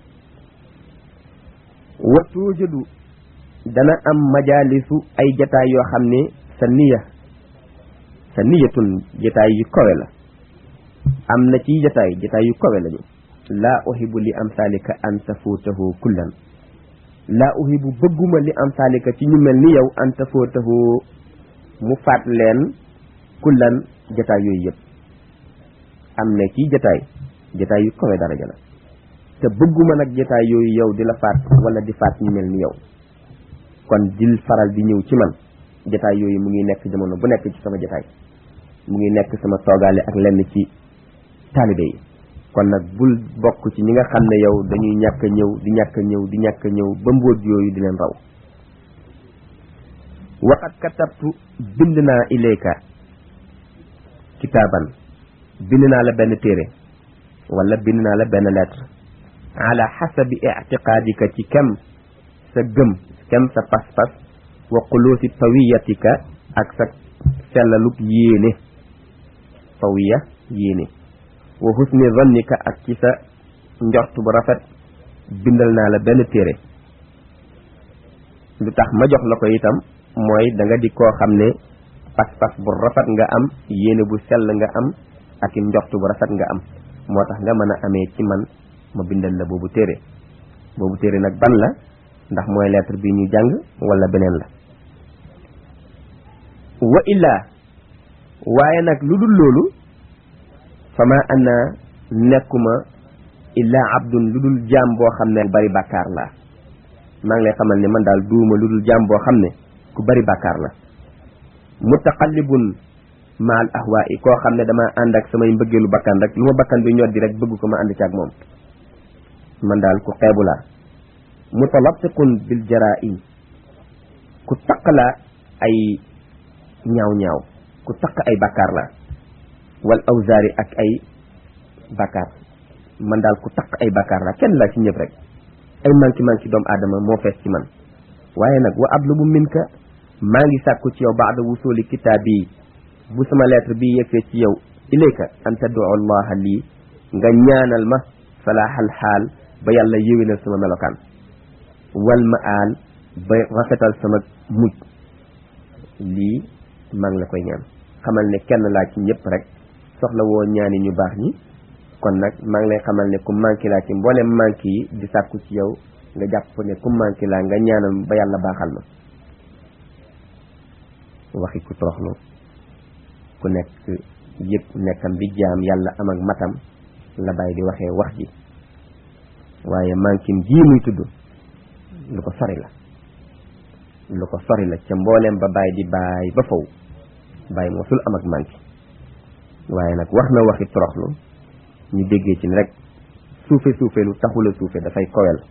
wa tuujadu dana am majaalisu ay jataay yoo xam ne sa niya sa niyatun jataay yu kawe la am na ci jataay jataay yu kawe lañu laa uhibu li amsalika an tafuutahu kullan laa uhibu bëgguma li amsalika ci ñu mel ni yow an tafuutahu mu faat leen kullan jataay yooyu yëpp am na ci jataay jataay yu kawe daraja la te bëgguma nag jataay yooyu yow di la faat wala di faat ñu mel ni yow kon dil faral di ñëw ci man jataay yooyu mu ngi nekk jamono bu nekk ci sama jataay mu ngi nekk sama toogaale ak lenn ci taalibe yi kon nag bul bokk ci ñi nga xam ne yow dañuy ñàkk a ñëw di ñàkk a ñëw di ñàkk a ñëw ba mbóot yooyu di leen raw waqat katabtu bind naa ilayka kitaaban bind naa la benn téere wala bind naa la benn lettre ala xasabi ictiqaadika ci kem sa gëm kem sa pas-pas wa xuluusi tawiyatika ak sa sellaluk yéene tawiya yéene wa husni zannika ak ci sa njort bu rafet bindal naa la benn téere lu tax ma jox la ko itam mooy da nga di koo xam ne pas-pas bu rafet nga am yéene bu sell nga am ak i njort bu rafet nga am moo tax nga mën a amee ci man ma bindal la boobu téere boobu téere nag ban la ndax mooy lettre bi ñu jàng wala beneen la wa illaa waaye nag lu dul loolu fama ana nekkuma illaa abdun lu dul jaam boo xam ne ku bari bàkkaar la maa ngi lay xamal ne man daal duuma lu dul jaam boo xam ne ku bari bàkkaar la mutaqallibun maal ahwaa i koo xam ne dama ànd ak samay mbëggeelu bakkan rek lu ma bakkan bi ñoddi rek bëgg ko ma ànd ci ak moom man daal ku xeebu laa mutalatiqun bil jaraim ku taq la ay ñaaw ñaaw ku taq ay bakkaar la wal awzaari ak ay bakkaar man daal ku taq ay bakkaar la kenn laa ci ñëpp rek ay manki manki doomu aadama moo fees ci man waaye nag wa ablubu minka maa ngi sàkku ci yow baada wusuli kitaab yi bu sama lettre bi yegsee ci yow ilayka an taddu allaha lii nga ñaanal ma salaaxal xaal ba yàlla yéwénal sama melokaan wal ma aal ba rafetal sama mujj lii maa ngi la koy ñaan xamal ne kenn laa ci ñëpp rek soxla woo ñaani ñu baax ñi kon nag maa ngi lay xamal ne ku manqué laa ci mboolem manqué yi di sàkku ci yow nga jàpp ne ku manqué laa nga ñaanal ba yàlla baaxal ma waxi ku toroxlu ku nekk yëpp nekkam bi jaam yàlla am ak matam la bàyyi di waxee wax ji waaye manquim jii muy tudd lu ko sori la lu ko sori la ca mbooleem ba bàyyi di bàyyi ba faw bàyyi mosul am ak manqué waaye nag wax na waxi toroxlu ñu déggee ci ne rek suufe suufe lu taxula suufe dafay kowel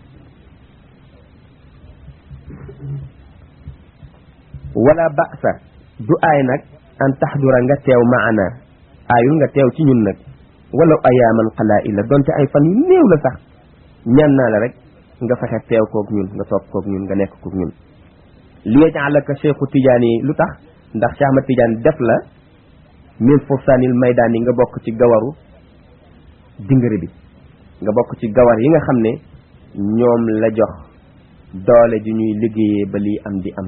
wala ba'sa du aay nag an taxdura nga teew maana aayul nga teew ci ñun nag wala ayaaman qalaa'ila donte ay fan yu néew la sax ñaan naa la rek nga fexe teew kook ñun nga toog kook ñun nga nekk kook ñun li yaj'alaka cheikhu tidiane yi lu tax ndax Cheikh Ahmad Tidiane def la min fursaanil maydaan yi nga bokk ci gawaru dingari bi nga bokk ci gawar yi nga xam ne ñoom la jox doole ju ñuy liggéeyee ba lii am di am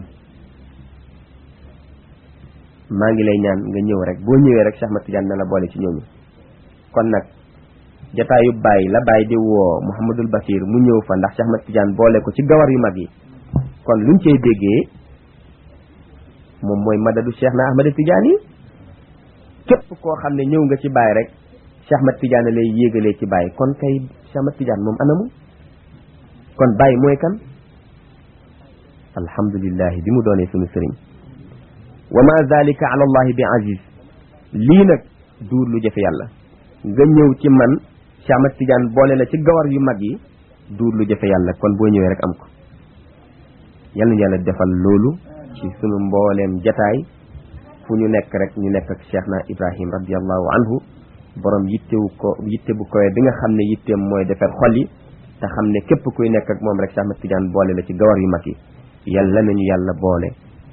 maa ngi lay ñaan nga ñëw rek boo ñëwee rek Cheikh Ahmad Tidiane na la boole ci ñooñu kon nag jataayu bàyyi la bàyyi di woo Mouhamadul Basir mu ñëw fa ndax Cheikh Ahmad Tidiane boole ko ci gawar yu mag yi kon luñ cey déggee moom mooy madadu Cheikh na Ahmad Tidiane yi képp koo xam ne ñëw nga ci bàyyi rek Cheikh Ahmad Tidiane lay yéegalee ci bàyyi kon kay Cheikh Ahmad Tidiane moom anamu kon bàyyi mooy kan alhamdulillahi bi mu doonee sunu sëriñ wa ma zalika ala allahi bi aziz lii nag duur lu jafe yàlla nga ñëw ci man Cheikh Ahmad Tidiane boole la ci gawar yu mag yi duur lu jafe yàlla kon boo ñëwee rek am ko yal na yàlla defal loolu ci sunu mbooleem jataay fu ñu nekk rek ñu nekk ak Cheikh na Ibrahim radiallahu anhu borom yittewu ko yitte bu koy bi nga xam ne yitteem mooy defar xol yi te xam ne képp kuy nekk ak moom rek Cheikh Ahmad Tidiane boole la ci gawar yu mag yi yàlla nañu yàlla boole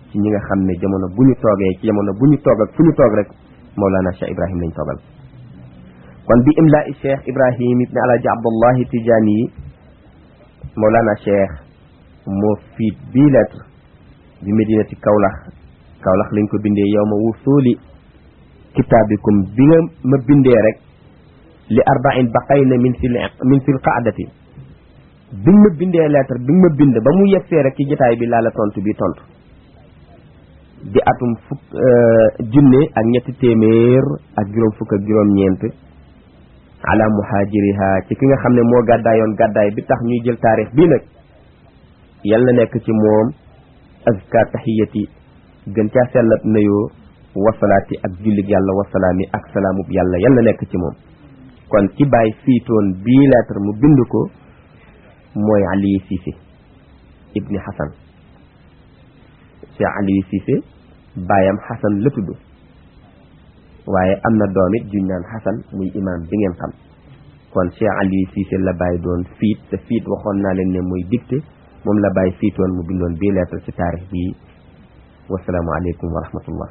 ci ñi nga xam ne jamono bu ñu toogee ci jamono bu ñu toog ak fu ñu toog rek Mawlana Cheikh Ibrahim lañ toogal kon bi imla i Cheikh Ibrahim ibn Alaaji Abdullahi Tijaani yi Mawlana Cheikh moo fiit bii lettre bi Medinati Kawlax Kawlax lañ ko bindee yow ma wusuuli kitaabikum bi nga ma bindee rek li arbain baqayna min sil min sil qaadati bi nga ma bindee lettre bi nga ma bind ba mu yegsee rek ci jotaay bi laa la tontu bi tontu di atum fukk junne ak ñetti téeméer ak juróom fukk ak juróom ñeent ala muhajiriha ci ki nga xam ne moo gàddaayoon gàddaay bi tax ñuy jël taarix bii nag yal na nekk ci moom azka tahiyati gën caa sellat nuyoo wasalaati ak jullig yàlla wasalaami ak salaamub yàlla yal na nekk ci moom kon ci bàyyi fiitoon bii lettre mu bind ko mooy Aliou Cissé ibni Hassan Cheikh Aliou Cissé baayam Hassan la tudd waaye am na doom it juñ naan Hassan muy imam bi ngeen xam kon Cheikh Aliou Cissé la bàyyi doon fiit te fiit waxoon naa leen ne muy dicté moom la bàyyi fiitoon mu bindoon bii lettre ci taarix bii wasalaamu aleykum wa rahmatullah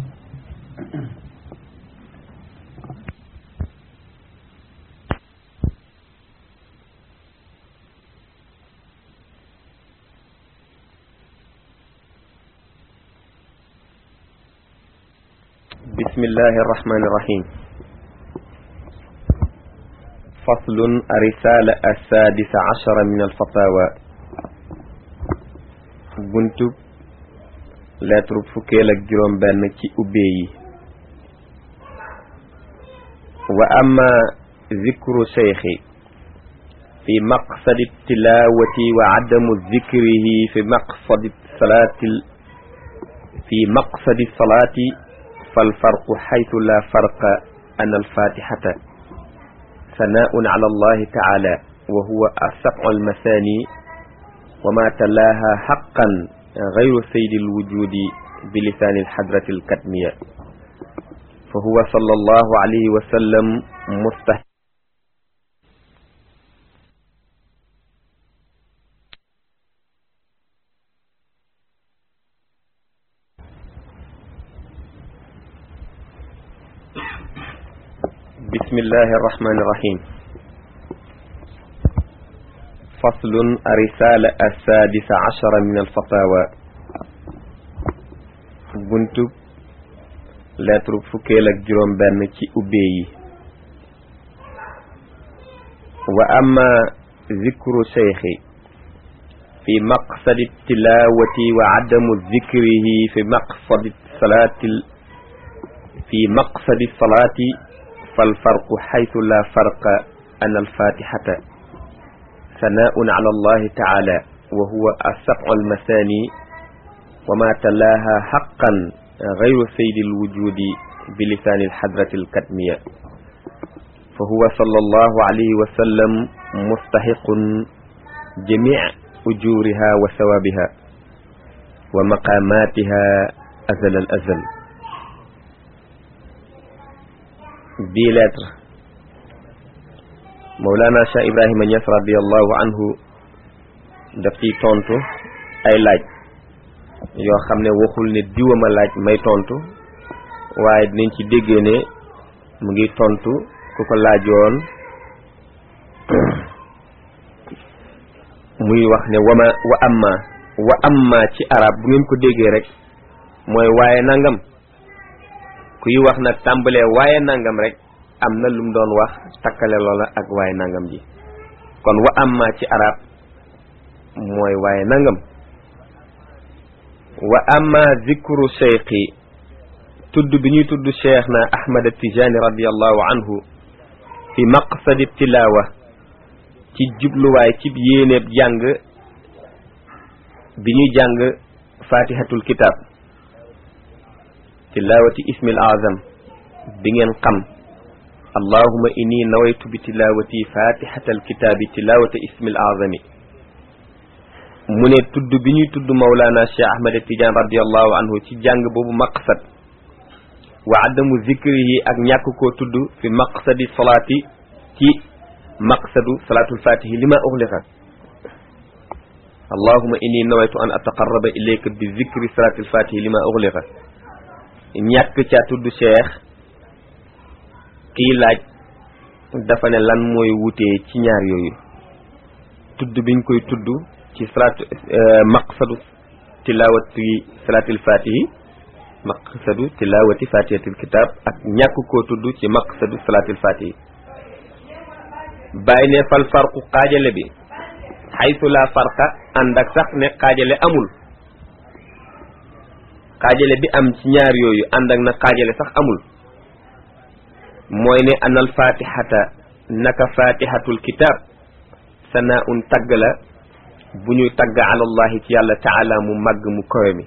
بسم الله الرحمن الرحيم فصل الرسالة السادسة عشر من الفتاوى بنتب لا ترب فكيلك جرم بانك أبي وأما ذكر شيخي في مقصد التلاوة وعدم ذكره في مقصد الصلاة في مقصد الصلاة فالفرق حيث لا فرق أن الفاتحة ثناء على الله تعالى وهو السبع المثاني وما تلاها حقا غير سيد الوجود بلسان الحضرة الكتمية فهو صلى الله عليه وسلم مستحق بسم الله الرحمن الرحيم فصل الرسالة السادسة عشر من الفتاوى بنتب لا ترك فكيلك جرم بانك أبي وأما ذكر شيخي في مقصد التلاوة وعدم ذكره في مقصد الصلاة في مقصد الصلاة فالفرق حيث لا فرق أن الفاتحة ثناء على الله تعالى وهو السبع المثاني وما تلاها حقا غير سيد الوجود بلسان الحضرة الكتمية فهو صلى الله عليه وسلم مستحق جميع أجورها وثوابها ومقاماتها أزل الأزل bii lettre Mawlana Cheikh Ibrahima Niass radiallahu anhu daf ciy tontu ay laaj yoo xam ne waxul ne diwama laaj may tontu waaye dinañ ci déggee ne mu ngi tontu ku ko laajoon muy wax ne wama wa amma wa amma ci arab bu ngeen ko déggee rek mooy waaye nangam kuy wax nag tàmbalee waaye nangam rek am na lum doon wax takkale loola ak waaye nangam ji kon wa amma ci arab mooy waaye nangam wa amma zikru cheikhi tudd bi ñuy tudd cheikh na ahmad tijani radiallahu anhu fi maqsadi tilawa ci jubluwaay ci yéeneeb jàng bi ñuy jàng fatihatul kitab tilawati ismil azam bi ngeen xam allahuma inni nawaytu bi tilawati fatihatal kitaabi tilawata ismil azami mu ne tudd bi ñuy tudd Mawlana Cheikh Ahmed Tidiane radiallahu anhu ci jàng boobu maqsad wa adamu zikrihi ak ñàkk koo tudd fi maqsadi salaati ci maqsadu salaatul fatihi li ma uxliqa allahuma inni nawaytu an ataqarraba ilayka bi zikri salatil fatihi lima ughliqa ñàkk ca tudd cheikh kii laaj dafa ne lan mooy wutee ci ñaar yooyu tudd biñ koy tudd ci salat maqsadu tilawati salatil fatihi maqsadu tilawati fatihatil kitab ak ñàkk koo tudd ci maqsadu salatil fatihi bàyyi ne fal farqu xaajale bi xaytu la farqa ànd ak sax ne xaajale amul xaajale bi am ci ñaar yooyu ànd ak na xaajale sax amul mooy ne anal fatihata naka fatihatul kitab sanaa un tagg la bu ñuy tagg alallahi ci yàlla taala mu màgg mu kowe mi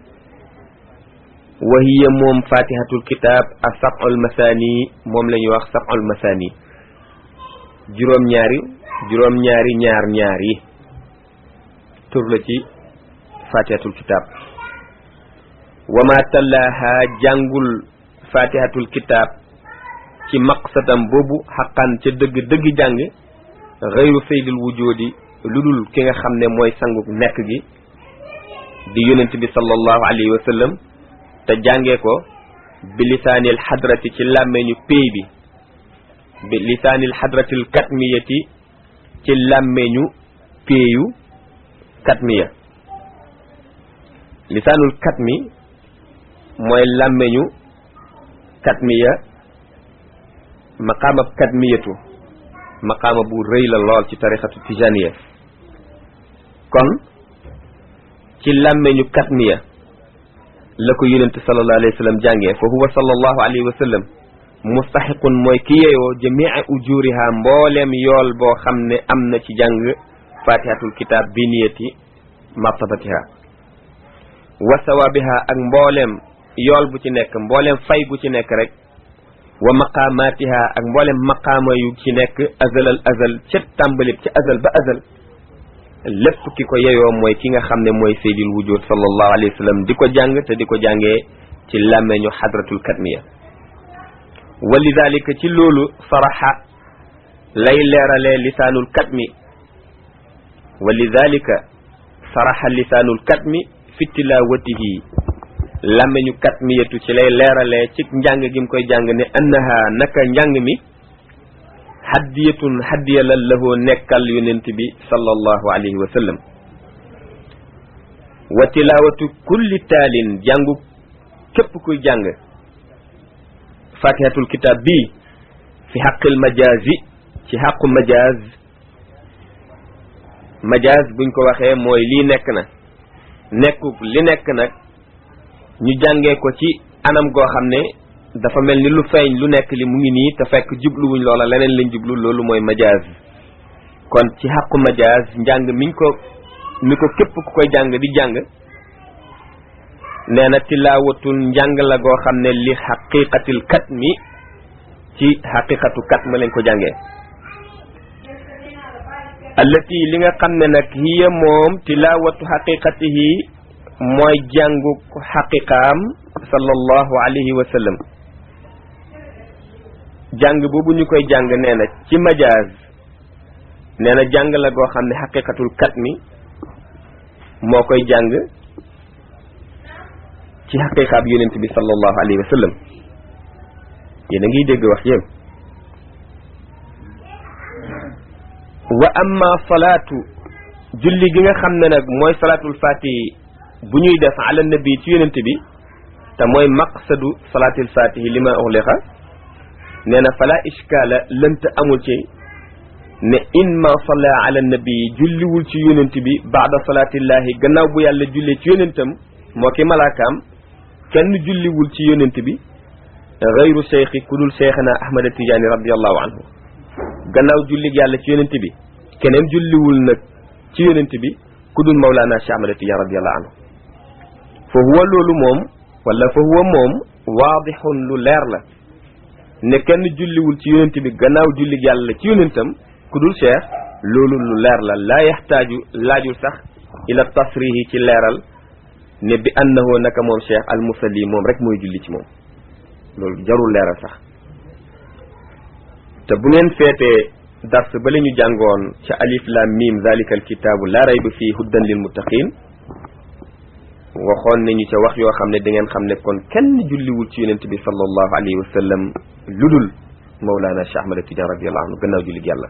wa hiya moom fatihatul kitab a sab'ul masani moom la ñuy wax sab'ul masani juróom-ñaari juróom-ñaari ñaar ñaar yi tur la ci fatihatul kitab wa ma tallaha jàngul fatihatul kitab ci maqsadam boobu xaqan ca dëgg dëgg jàng xëyru saydil wujudi lu dul ki nga xam ne mooy sangu nekk gi di yonent bi sallallahu alayhi wa sallam te jàngee ko bi lisaanil xadrati ci làmmeñu péy bi bi lisaanil xadratil katmiyati ci làmmeñu péeyu katmiya lisaanul katmi mooy làmmeñu katmiya maqaama katmiyatu maqaama bu rëy la lool ci tarixatu tijaniya kon ci làmmeñu katmiya la ko yonent sallallahu alayhi wa sallam jàngee fa huwa sallallahu alayhi wa sallam mustaxiqun mooy ki yeeyoo jamia ujuriha mbooleem yool boo xam ne am na ci jàng fatihatul kitab bi niyati martabatiha wa sawabiha ak mbooleem yool bu ci nekk mbooleem fay gu ci nekk rek wa maqaamatiha ak mbooleem maqaama yu ci nekk azalal azal ca tàmbalib ca azal ba azal lépp ki ko yeyoo mooy ki nga xam ne mooy seydil wujud sallallahu alayhi wa sallam di ko jàng te di ko jàngee ci làmmeñu xadratul katmiya wa lidalika ci loolu saraxa lay leeralee lisaanul katmi wa lidalika saraxa lisaanul katmi fi tilawatihi làmmeñu katmiyatu ci lay leeralee ci njàng gi mu koy jàng ne annaha naka njàng mi haddiyatun haddiya la lahoo nekkal yonent bi sallallahu alayhi wa sallam wa tilawatu kulli taalin jàngu képp kuy jàng fatihatul kitab bii fi xaqil majazi ci xaqu majaz majaz buñ ko waxee mooy lii nekk na nekku li nekk nag ñu jàngee ko ci anam goo xam ne dafa mel ni lu feeñ lu nekk li mu ngi nii te fekk jubluwuñ loola leneen lañ jublu loolu mooy majaz kon ci xaqu majaz njàng miñ ko mi ko képp ku koy jàng di jàng nee na tilaawatul njàng la goo xam ne li xaqiqatil kat mi ci xaqiqatu kat ma lañ ko jàngee allati li nga xam ne nag hiya moom tilaawatu xaqiqatihi mooy jàngu xaqiqaam sallallahu alayhi wa sallam jàng boobu ñu koy jàng nee na ci majaaz nee na jàng la goo xam ne xaqiqatul kat mi moo koy jàng ci xaqiqaab yonent bi sallallahu alayhi wa sallam yéen a ngi dégg wax yéen wa amma salaatu julli gi nga xam ne nag mooy salaatul fatihi bu ñuy def ala nabi ci yonent bi te mooy maqsadu salaatil fatihi li ma uxliqa nee na fala ishkaala lënt amul ci ne in ma salla ala nabi julliwul ci yonent bi baada salaatillahi gannaaw bu yàlla jullee ci yonentam moo ki malaakaam kenn julliwul ci yonent bi gayru cheikhi ku dul cheikhana ahmada tijaani radiallahu anhu gannaaw jullig yàlla ci yonent bi keneen julliwul nag ci yonent bi ku dul mawlaana cheikh ahmada tijaani radiallahu anhu fa huwa loolu moom wala fa huwa moom waadixun lu leer la ne kenn julliwul ci yonent bi gannaaw jullig yàlla ci yonentam ku dul cheikh loolu lu leer la laa yaxtaaju laajul sax ila tasrihi ci leeral ne bi annahu naka moom cheikh al musalli moom rek mooy julli ci moom loolu jarul leeral sax te bu ngeen feetee dars ba la ñu jàngoon ca alif lam mim zalika al kitaabu la rayba fii huddan lil muttaqin waxoon nañu ca wax yoo xam ne da ngeen xam ne kon kenn julliwul ci yonent bi sallallahu alayhi wa sallam ludul Mawlana Cheikh Ahmad Tidiane radiyallahu anhu gannaaw jullit yàlla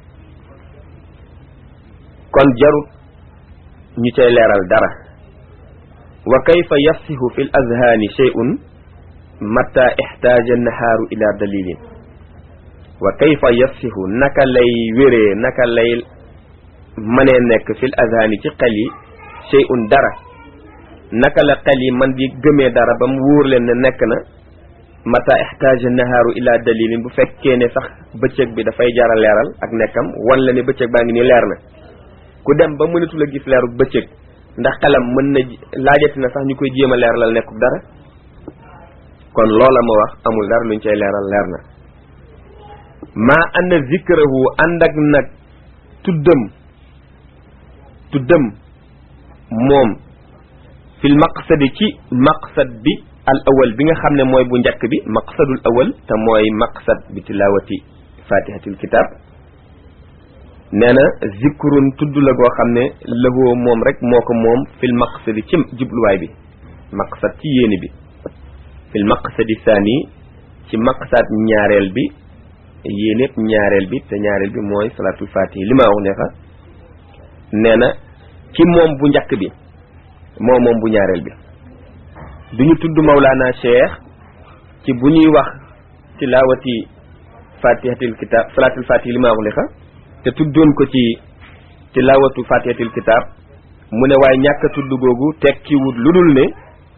kon jarut ñu cay leeral dara wa kayfa yafsihu fi l azhaani shay'un mata ixtaaja nahaaru ila dalilin wa kayfa yafsihu naka lay wéree naka lay mënee nekk fi l azhaani ci xel yi shay'un dara naka la xel yi man di gëmee dara ba mu wóor leen ne nekk na mata ixtaaja nahaaru ila dalilin bu fekkee ne sax bëccëg bi dafay jara leeral ak nekkam wan la ne bëccëg baa ngi ni leer na ku dem ba mënatul a gis leeru bëccëg ndax xelam mën na laajati na sax ñu koy jéem a leeralal nekkul dara kon loola ma wax amul dara luñ cay leeral leer na maa ànd zikrahu ànd ak nag tuddam tuddam moom fil maqsadi ci maqsad bi al awal bi nga xam ne mooy bu njëkk bi maqsadul awal te mooy maqsad bi tilawati fatihatil kitab nee na zikrun tudd la goo xam ne lëhoo moom rek moo ko moom fil maqsadi ci jubluwaay bi maqsad ci yéeni bi fil maqsadi saani ci maqsad ñaareel bi yéenépp ñaareel bi te ñaareel bi mooy salatul fatihi li ma wax ne fa nee na ki moom bu njëkk bi moo moom bu ñaareel bi duñu tudd Mawlana Cheikh ci bu ñuy wax tilawati fatihatil kitab salatul fatihi li ma wax ne fa te tuddoon ko ci tilawatu fatihatil kitab mu ne waaye ñàkk a tudd googu tekkiwut lu dul ne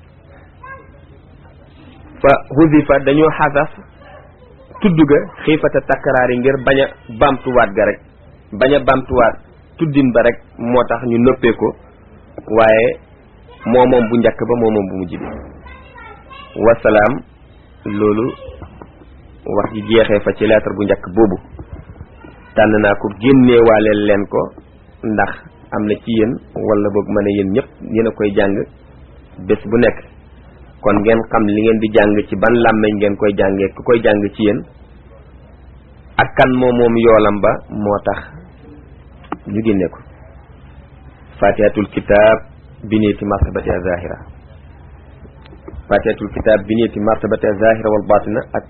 fa hudifa dañoo xasaf tudd ga xiifata takkaraar yi ngir bañ a bamtuwaat ga rek bañ a bamtuwaat tuddin ba rek moo tax ñu noppee ko waaye moo moom bu njëkk ba moo moom bu mujj bi wasalaam loolu wax ji jeexee fa ci lettre bu njëkk boobu tànn naa ko génneewaaleel leen ko ndax am na ci yéen wala boog ma ne yéen ñëpp yéen a koy jàng bés bu nekk kon ngeen xam li ngeen di jàng ci ban làmmeñ ngeen koy jàngee ku koy jàng ci yéen ak kan moo moom yoolam ba moo tax ñu génne ko fatihatul kitab biniyati martabati zahira fatihatul kitab biniyati martabati zahira wal batina ak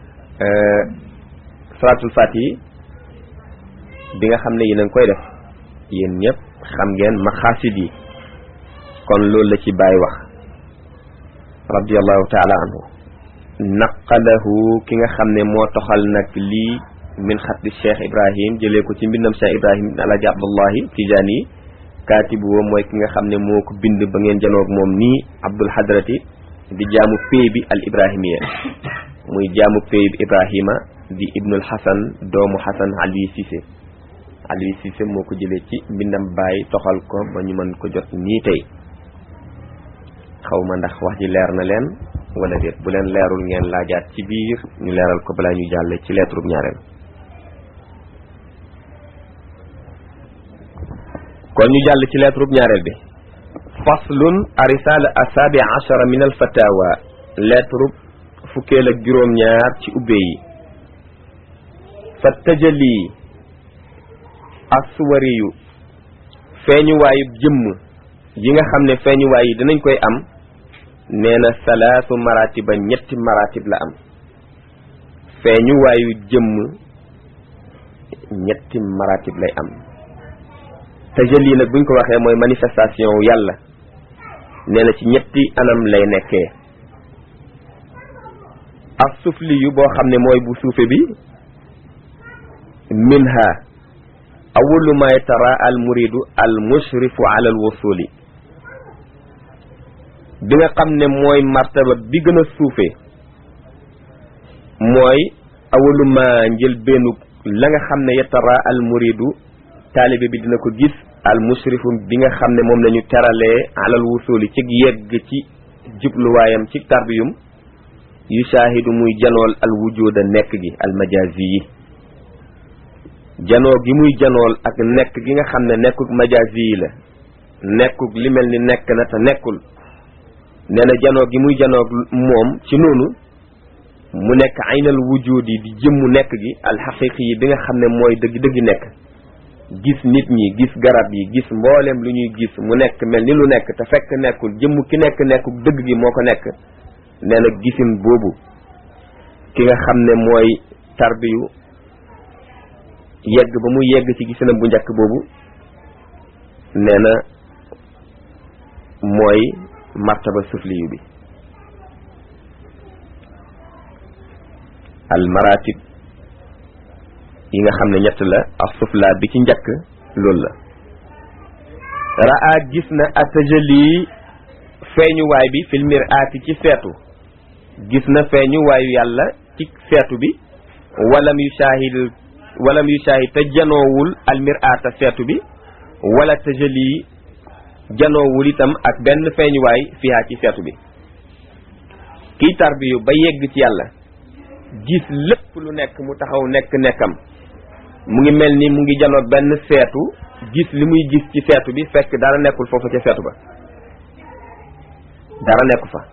salatul fatihi bi nga xam ne yéen a ngi koy def yéen ñëpp xam ngeen maxaasid yi kon loolu la ci bàyyi wax radiallahu taala anhu naqalahu ki nga xam ne moo toxal nag lii min xatti cheikh ibrahim jëlee ko ci mbindam cheikh ibrahim alaji abdullahi tijaani yi kaatibu woo mooy ki nga xam ne moo ko bind ba ngeen janoog moom nii abdul hadrati di jaamu pay bi al ibrahimiya muy jaamu pay bi ibrahima di ibnul hasan doomu hasan ali sise ali sise moo ko jëlee ci mbindam bàyyi toxal ko ba ñu mën ko jot nii tey xaw ma ndax wax ji leer na leen wala déet bu leen leerul ngeen laajaat ci biir ñu leeral ko balaa ñu jàlle ci lettre bu ñaareel kon ñu jàll ci lettre bu ñaareel bi faslun arisala asabi achara min al fatawa lettre fukkeel ak juróom-ñaar ci ubbe yi fa tëjali aswariyu feeñuwaayu jëmm yi nga xam ne feeñuwaay yi dinañ koy am nee na salaasu maratiba ñetti maratib la am feeñuwaayu jëmm ñetti maratib lay am tajalli nag buñ ko waxee mooy manifestation yàlla nee na ci ñetti anam lay nekkee as sufli yu boo xam ne mooy bu suufe bi minha awalu ma yatara al muridu al mushrifu ala al wusuli bi nga xam ne mooy martaba bi gën a suufe mooy awalu ma njël bennu la nga xam ne yatara al muridu taalibe bi dina ko gis al mushrifu bi nga xam ne moom lañu teralee alal wusuli ci yegg ci jubluwaayam ci tarbiyum yu shaahidu muy janool al wujuda nekk gi al majazi yi janoo gi muy janool ak nekk gi nga xam ne nekkuk majazi yi la nekkuk li mel ni nekk na te nekkul nee na janoo gi muy janoog moom ci noonu mu nekk aynal wujudi di jëmmu nekk gi alxaqiqi yi bi nga xam ne mooy dëgg dëgg nekk gis nit ñi gis garab yi gis mboolem lu ñuy gis mu nekk mel ni lu nekk te fekk nekkul jëmm ki nekk nekkul dëgg gi moo ko nekk nee na gisin boobu ki nga xam ne mooy tarbiyu yegg ba mu yegg ci gisinam bu njëkk boobu nee na mooy martaba sufliyu bi al maratib yi nga xam ne ñett la ak sufla bi ci njëkk loolu la raa gis na atajali feeñuwaay bi fil miraati ci seetu gis na feeñuwaayu yàlla ci seetu bi walam yu shaahid walam yu shaahid te janoowul al miraata seetu bi wala tajali janoowul itam ak benn feeñuwaay fiha ci seetu bi kiy tarbiyu ba yegg ci yàlla gis lépp lu nekk mu taxaw nekk nekkam mu ngi mel ni mu ngi janoog benn seetu gis li muy gis ci seetu bi fekk dara nekkul foofu ca seetu ba dara nekku fa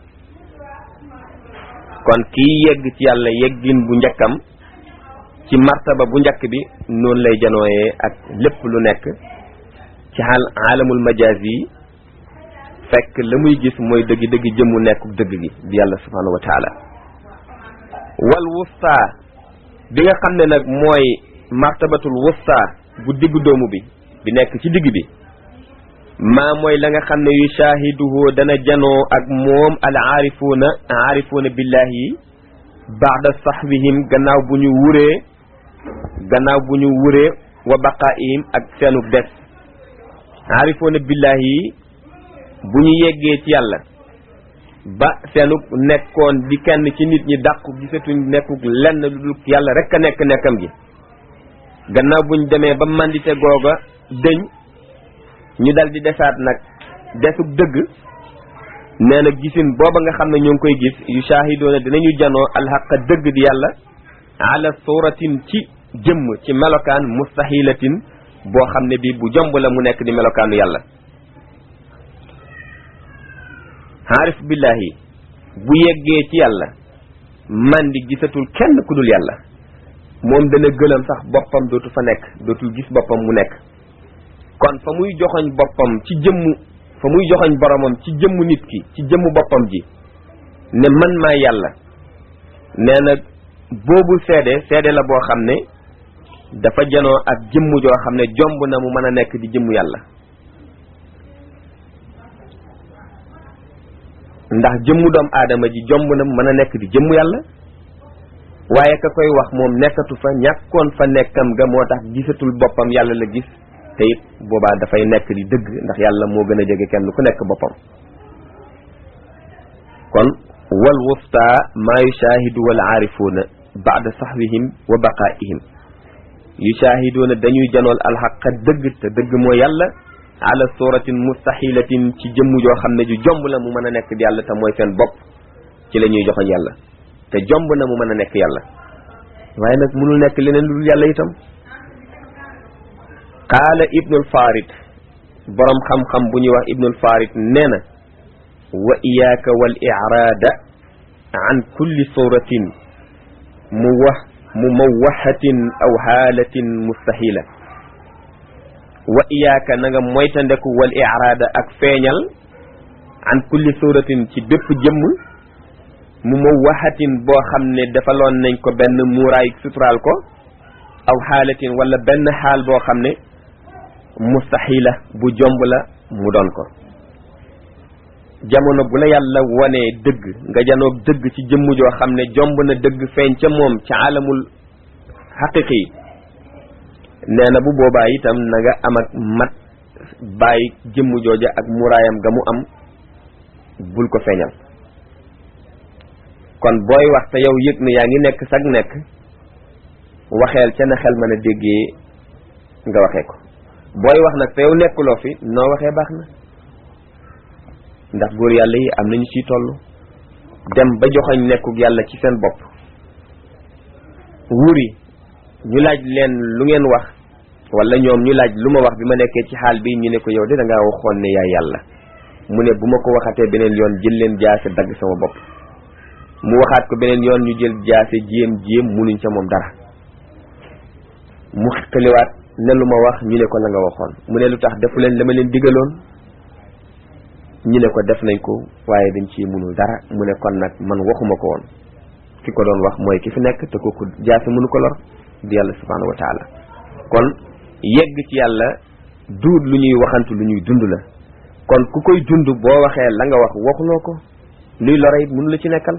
kon kii yegg ci yàlla yeggin bu njëkkam ci martaba bu njëkk bi noonu lay janooyee ak lépp lu nekk ci xaal aalamul majaaz yi fekk la muy gis mooy dëgg dëgg jëmmu nekku dëgg gi bi yàlla subhanahu wa taala wal wusta bi nga xam ne nag mooy martabatul wusta bu diggu doomu bi bi nekk ci digg bi maa mooy la nga xam ne yu shaahiduhu dana janoo ak moom al aarifuuna aarifuuna billahi yi baada sahbihim gannaaw bu ñu wuree gannaaw bu ñu wuree wa baqaa'ihim ak seenu des aarifuuna billahi yi bu ñu yeggee ci yàlla ba seenu nekkoon di kenn ci nit ñi dàqu gisatuñ nekkuk lenn lu dul yàlla rek a nekk nekkam gi gannaaw buñ demee ba mandite googa dëñ ñu dal di desaat nag desug dëgg nee na gisin booba nga xam ne ñoo ngi koy gis yu shaahidoona dinañu janoo alxaqa dëgg di yàlla ala suratin ci jëmm ci melokaan mustahilatin boo xam ne bi bu jomb la mu nekk di melokaanu yàlla xaarif billahi bu yeggee ci yàlla man di gisatul kenn ku dul yàlla moom dana gëlëm sax boppam dootu fa nekk dootul gis boppam mu nekk kon fa muy joxoñ boppam ci jëmmu fa muy joxoñ boromam ci jëmmu nit ki ci jëmmu boppam ji ne man maa yàlla nee na boobu seede seede la boo xam ne dafa janoo ak jëmm joo xam ne jomb na mu mën a nekk di jëmmu yàlla ndax jëmmu doom aadama ji jomb na mu mën a nekk di jëmmu yàlla waaye ka koy wax moom nekkatu fa ñàkkoon fa nekkam ga moo tax gisatul boppam yàlla la gis te it boobaa dafay nekk di dëgg ndax yàlla moo gën a jege kenn ku nekk boppam kon wal wusta maa yushaahidu wal aarifuuna baada saxwihim wa baqaa'ihim yushaahiduuna dañuy janool alxaqa dëgg te dëgg moo yàlla ala suratin mustaxilatin ci jëmm joo xam ne ju jomb la mu mën a nekk di yàlla te mooy seen bopp ci la ñuy joxoñ yàlla te jomb na mu mën a nekk yàlla waaye nag mënul nekk leneen lu dul yàlla itam qaala ibnul farid borom xam-xam bu ñuy wax ibnul farid nee na wa iyaaka wal iraada an kulli suratin mu wax mu mawaxatin aw xaalatin mustahila wa iyaaka na nga moytandeku wal iraada ak feeñal an kulli suratin ci bépp jëmm mu mawaxatin boo xam ne defaloon nañ ko benn muuraay suturaal ko aw xaalatin wala benn xaal boo xam ne mustaxila bu jomb la mu doon ko jamono bu la yàlla wonee dëgg nga janoog dëgg ci jëmm joo xam ne jomb na dëgg feeñ ca moom ca alamul xaqiqi nee na bu boobaa itam na nga am ak mat bàyyi jëmm jooja ak muraayam ga mu am bul ko feeñal kon booy wax te yow yëg ne yaa ngi nekk sag nekk waxeel ca na xel mën a déggee nga waxee ko booy wax nag te yow nekkuloo fi noo waxee baax na ndax góor yàlla yi am nañu ciy toll dem ba joxoñ nekkuk yàlla ci seen bopp wuri ñu laaj leen lu ngeen wax wala ñoom ñu laaj lu ma wax bi ma nekkee ci xaal bi ñu ne ko yow de da ngaa waxoon ne yaay yàlla mu ne bu ma ko waxatee beneen yoon jël leen jaase dagg sama bopp mu waxaat ko beneen yoon ñu jël jaase jéem jéem munuñ ca moom dara mu xiqaliwaat ne lu ma wax ñu ne ko la nga waxoon mu ne lu tax defu leen la ma leen digaloon ñu ne ko def nañ ko waaye dañ ci munul dara mu ne kon nag man waxuma ko woon ki ko doon wax mooy ki fi nekk te kooku jaase mënu ko lor di yàlla subhanahu wa taala kon yegg ci yàlla duut lu ñuy waxantu lu ñuy dund la kon ku koy dund boo waxee la nga wax waxuloo ko luy lore it mënu la ci nekkal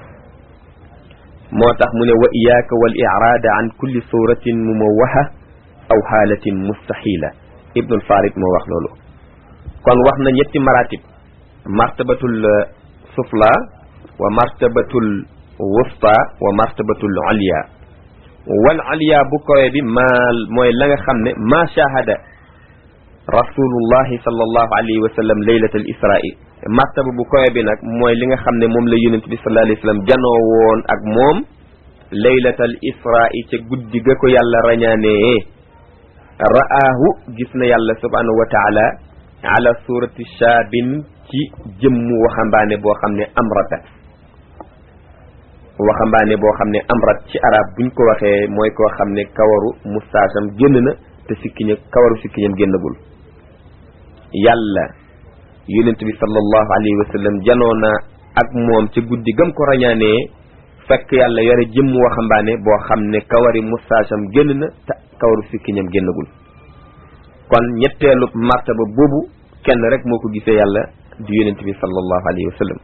moo tax mu ne wa iyaaka wal iraada an kulli suratin mumawwaha aw xaalatin mustaxila ibnul farid moo wax loolu kon wax na ñetti maratib martabatul sufla wa martabatul wusta wa martabatul aliya wal aliya bu kowe bi maa mooy la nga xam ne ma shahada rasulullahi sallallahu alayhi wa sallam laylat al israi martaba bu kowe bi nag mooy li nga xam ne moom la yonent bi sallallahu alayhi wa sallam janoo woon ak moom laylat al israi ca guddi ga ko yàlla rañaanee ra'aahu gis na yàlla subhanahu wa taala ala surati shaabin ci jëmmu waxambaane boo xam ne amrata waxambaane boo xam ne amrat ci arab buñ ko waxee mooy koo xam ne kawaru mustaasam génn na te sikkiña kawaru sikkiñam génnagul yàlla yonent bi sallallahu alayhi wa sallam janoo na ak moom ca guddi gam ko rañaanee fekk yàlla yore jëmmu waxambaane boo xam ne kawari mustaasam génn na te kawaru sikkiñam génnagul kon ñetteelu martaba boobu kenn rek moo ko gisee yàlla di yonent bi sallallahu alayhi wa sallam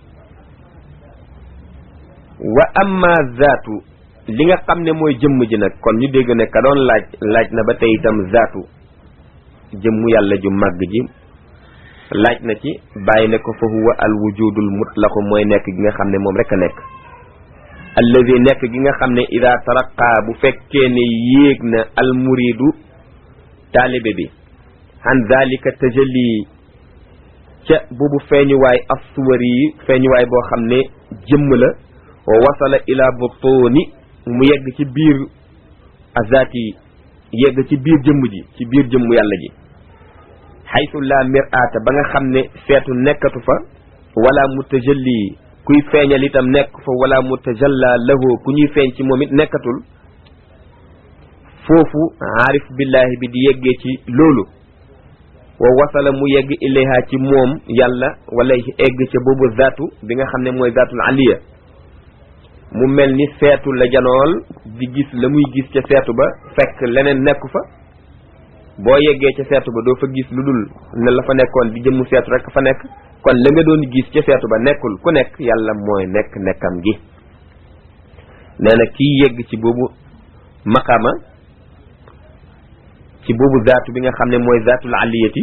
wa amma zaatu li nga xam ne mooy jëmm ji nag kon ñu dégg ne ka doon laaj laaj na ba tey itam zaatu jëmmu yàlla ju màgg ji laaj na ci bàyyi ne ko fa huwa al wujudul mutlaqu mooy nekk gi nga xam ne moom rek a nekk allazi nekk gi nga xam ne ida taraqa bu fekkee ne yéeg na al muridu taalibe bi an zalika tajalli ca boobu feeñuwaay assuwari yi feeñuwaay boo xam ne jëmm la wa wasala ila butuni mu yegg ci biir azati yegg ci biir jëmm ji ci biir jëmm yàlla ji xaytu la mir'ata ba nga xam ne seetu nekkatu fa wala mutajalli kuy feeñal itam nekk fa wala mutajalla lahu ku ñuy feeñ ci moom it nekkatul foofu aarif billahi bi di yeggee ci loolu wa wasala mu yegg ilayha ci moom yàlla wala egg ca boobu zaatu bi nga xam ne mooy zaatul aliya mu mel ni seetu la janool di gis la muy gis ca seetu ba fekk leneen nekku fa boo yeggee ca seetu ba doo fa gis lu dul ne la fa nekkoon di jëmmu seetu rek fa nekk kon la nga doon gis ca seetu ba nekkul ku nekk yàlla mooy nekk nekkam gi nee na kii yegg ci boobu maqama ci boobu zaatu bi nga xam ne mooy zaatul aliyati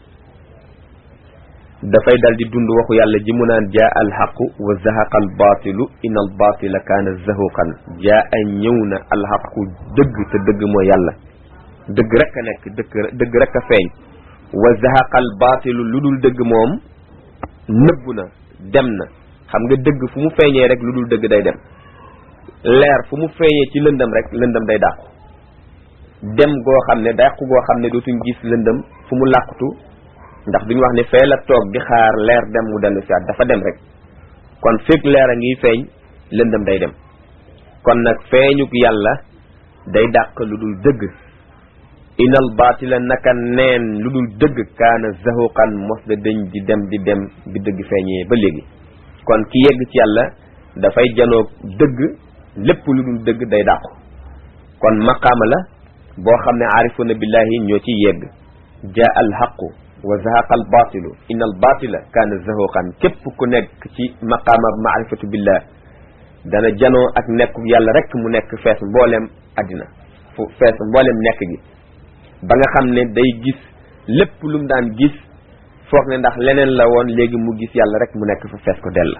dafay dal di dund waxu yàlla ji mu naan jaa alxaqu wa zahaqa albaatilu in albaatila kaana zahuqan jaa a ñëw na alxaqu dëgg te dëgg mooy yàlla dëgg rek a nekk dëgg dëgg rek a feeñ wa zahaqa albaatilu lu dul dëgg moom nëbbu na dem na xam nga dëgg fu mu feeñee rek lu dul dëgg day dem leer fu mu feeñee ci lëndëm rek lëndëm day dàqu dem goo xam ne dàqu goo xam ne dootuñ gis lëndëm fu mu làqutu ndax duñu wax ne fee la toog di xaar leer dem mu dellu siwaat dafa dem rek kon fekk leer a ngi feeñ lëndëm day dem kon nag feeñuk yàlla day dàq lu dul dëgg inal baatila naka neen lu dul dëgg kaana zahuqan mos da dëñ di dem di dem bi dëgg feeñee ba léegi kon ki yegg ci yàlla dafay janoog dëgg lépp lu dul dëgg day dàqu kon maqaama la boo xam ne aarifuna billahi ñoo ci yegg jaa al haqu wa zahaqa al batilu in al batila kaana zahuqan képp ku nekk ci maqaama maarifatu billah dana janoo ak nekku yàlla rek mu nekk fees mboolem addina fu fees mboolem nekk gi ba nga xam ne day gis lépp lu mu daan gis foog ne ndax leneen la woon léegi mu gis yàlla rek mu nekk fa fees ko dell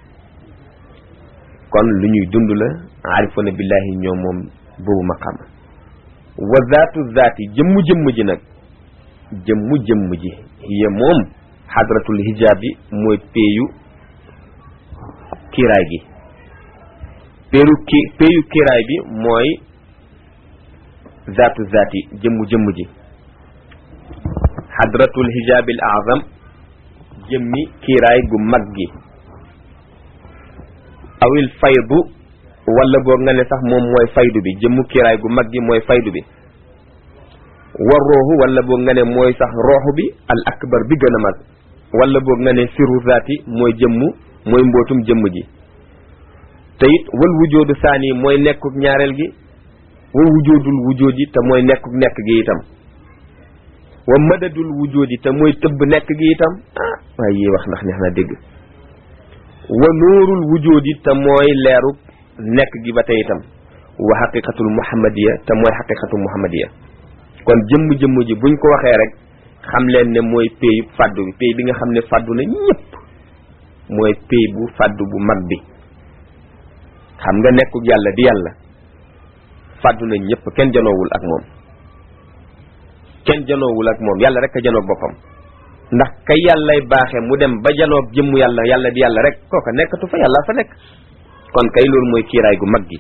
kon lu ñuy dund la aarifuna billahi ñoo moom boobu maqaama wa zaatu zaati jëmmu jëmm ji nag jëmmu jëmm ji hiya moom xadratul hijaab bi mooy péeyu kiiraay gi péeru ki péeyu kiiraay bi mooy zaatu zaati jëmmu jëmm ji xadratul hijaabil azam jëmmi kiiraay gu mag gi awil faydu wala boog nga ne sax moom mooy faydu bi jëmmu kiiraay gu mag gi mooy faydu bi war rooxu wala boog nga ne mooy sax rooxu bi al akbar bi gën a mag wala boog nga ne siru zaati mooy jëmmu mooy mbootum jëmm ji te it wal wujoodu saani mooy nekkuk ñaareel gi wa wujoodul wujoodi te mooy nekkuk nekk gi itam wa madadul wujoodi te mooy tëbb nekk gi itam ah waaye yi wax ndax neex na dégg wa nuurul wujoodi te mooy leeruk nekk gi ba tey itam wa xaqiqatul muhammadiya te mooy xaqiqatul muhammadiya kon jëmm-jëmm ji buñ ko waxee rek xam leen ne mooy pay fàddu bi pay bi nga xam ne fàddu na ñëpp mooy pay bu fàddu bu mag bi xam nga nekkuk yàlla di yàlla fàddu na ñëpp kenn janoowul ak moom kenn janoowul ak moom yàlla rek a janoog boppam ndax kay yàllay baaxe mu dem ba janoog jëmmu yàlla yàlla di yàlla rek kooka nekkatu fa yàlla fa nekk kon kay loolu mooy kiiraay gu mag gi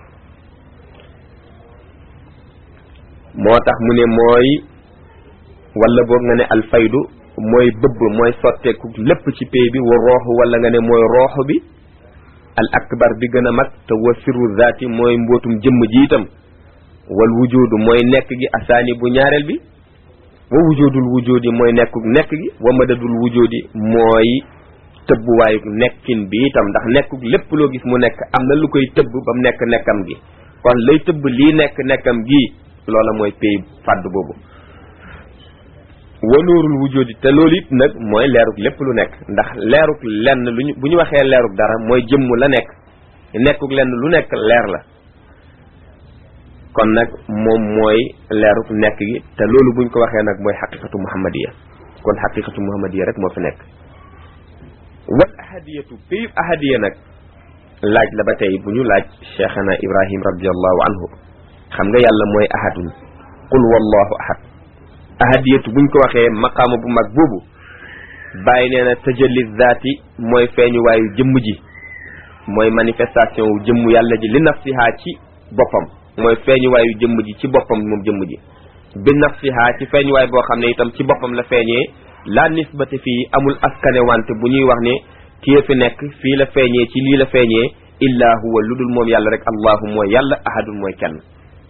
moo tax mu ne mooy wala boog nga ne alfaydu mooy bëbb mooy sotteeku lépp ci pay bi wa rooxu wala nga ne mooy rooxu bi al akbar bi gën a mag te wa sirru zaati mooy mbootum jëmm ji itam wal wujudu mooy nekk gi asaani bu ñaareel bi wa wujudul wujudi mooy nekkuk nekk gi wa madadul wujudi mooy tëbbuwaayu nekkin bi itam ndax nekkuk lépp loo gis mu nekk am na lu koy tëbb ba mu nekk nekkam gi kon lay tëbb lii nekk nekkam gi loola mooy pay fàdd boobu wa nuurul wujudi te loolu it nag mooy leeruk lépp lu nekk ndax leeruk lenn luñu bu ñu waxee leeruk dara mooy jëmm la nekk nekkuk lenn lu nekk leer la kon nag moom mooy leeruk nekk gi te loolu buñ ko waxee nag mooy xaqiqatu muhammadiya kon xaqiqatu muhammadiya rek moo fi nekk wal ahadiyatu payub ahadiya nag laaj la ba tey bu ñu laaj cheikhana ibrahim radiallahu anhu xam nga yàlla mooy ahadun qul wallahu ahad ahadiyatu buñ ko waxee maqaama bu mag boobu bàyyi nee na tajalli zaati mooy feeñu waayu jëmm ji mooy manifestation wu jëmm yàlla ji li nafsiha ci boppam mooy feeñu waayu jëmm ji ci boppam moom jëmm ji bi nafsiha ci feeñu waay boo xam ne itam ci boppam la feeñee la nisbati fii amul askane wante bu ñuy wax ne kii fi nekk fii la feeñee ci lii la feeñee illa huwa lu dul moom yàlla rek allahu mooy yàlla ahadun mooy kenn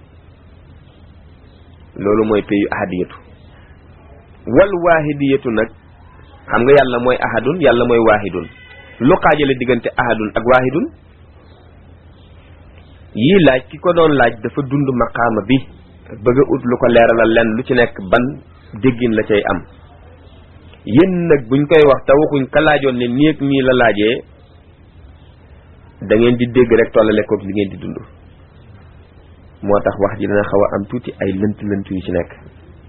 loolu mooy payu ahadiyatu wal waahidiyatu nag xam nga yàlla mooy ahadun yàlla mooy waahidun lu xaajale diggante ahadun ak waahidun yii laaj ki ko doon laaj dafa dund maqaama bi bëgg a ut lu ko leeralal lenn lu ci nekk ban déggin la cay am yéen nag buñ koy wax te waxuñ ka laajoon ne nii ak nii la laajee da ngeen di dégg rek tollale koog li ngeen di dund moo tax wax ji dana xaw a am tuuti ay lënt lënt yu ci nekk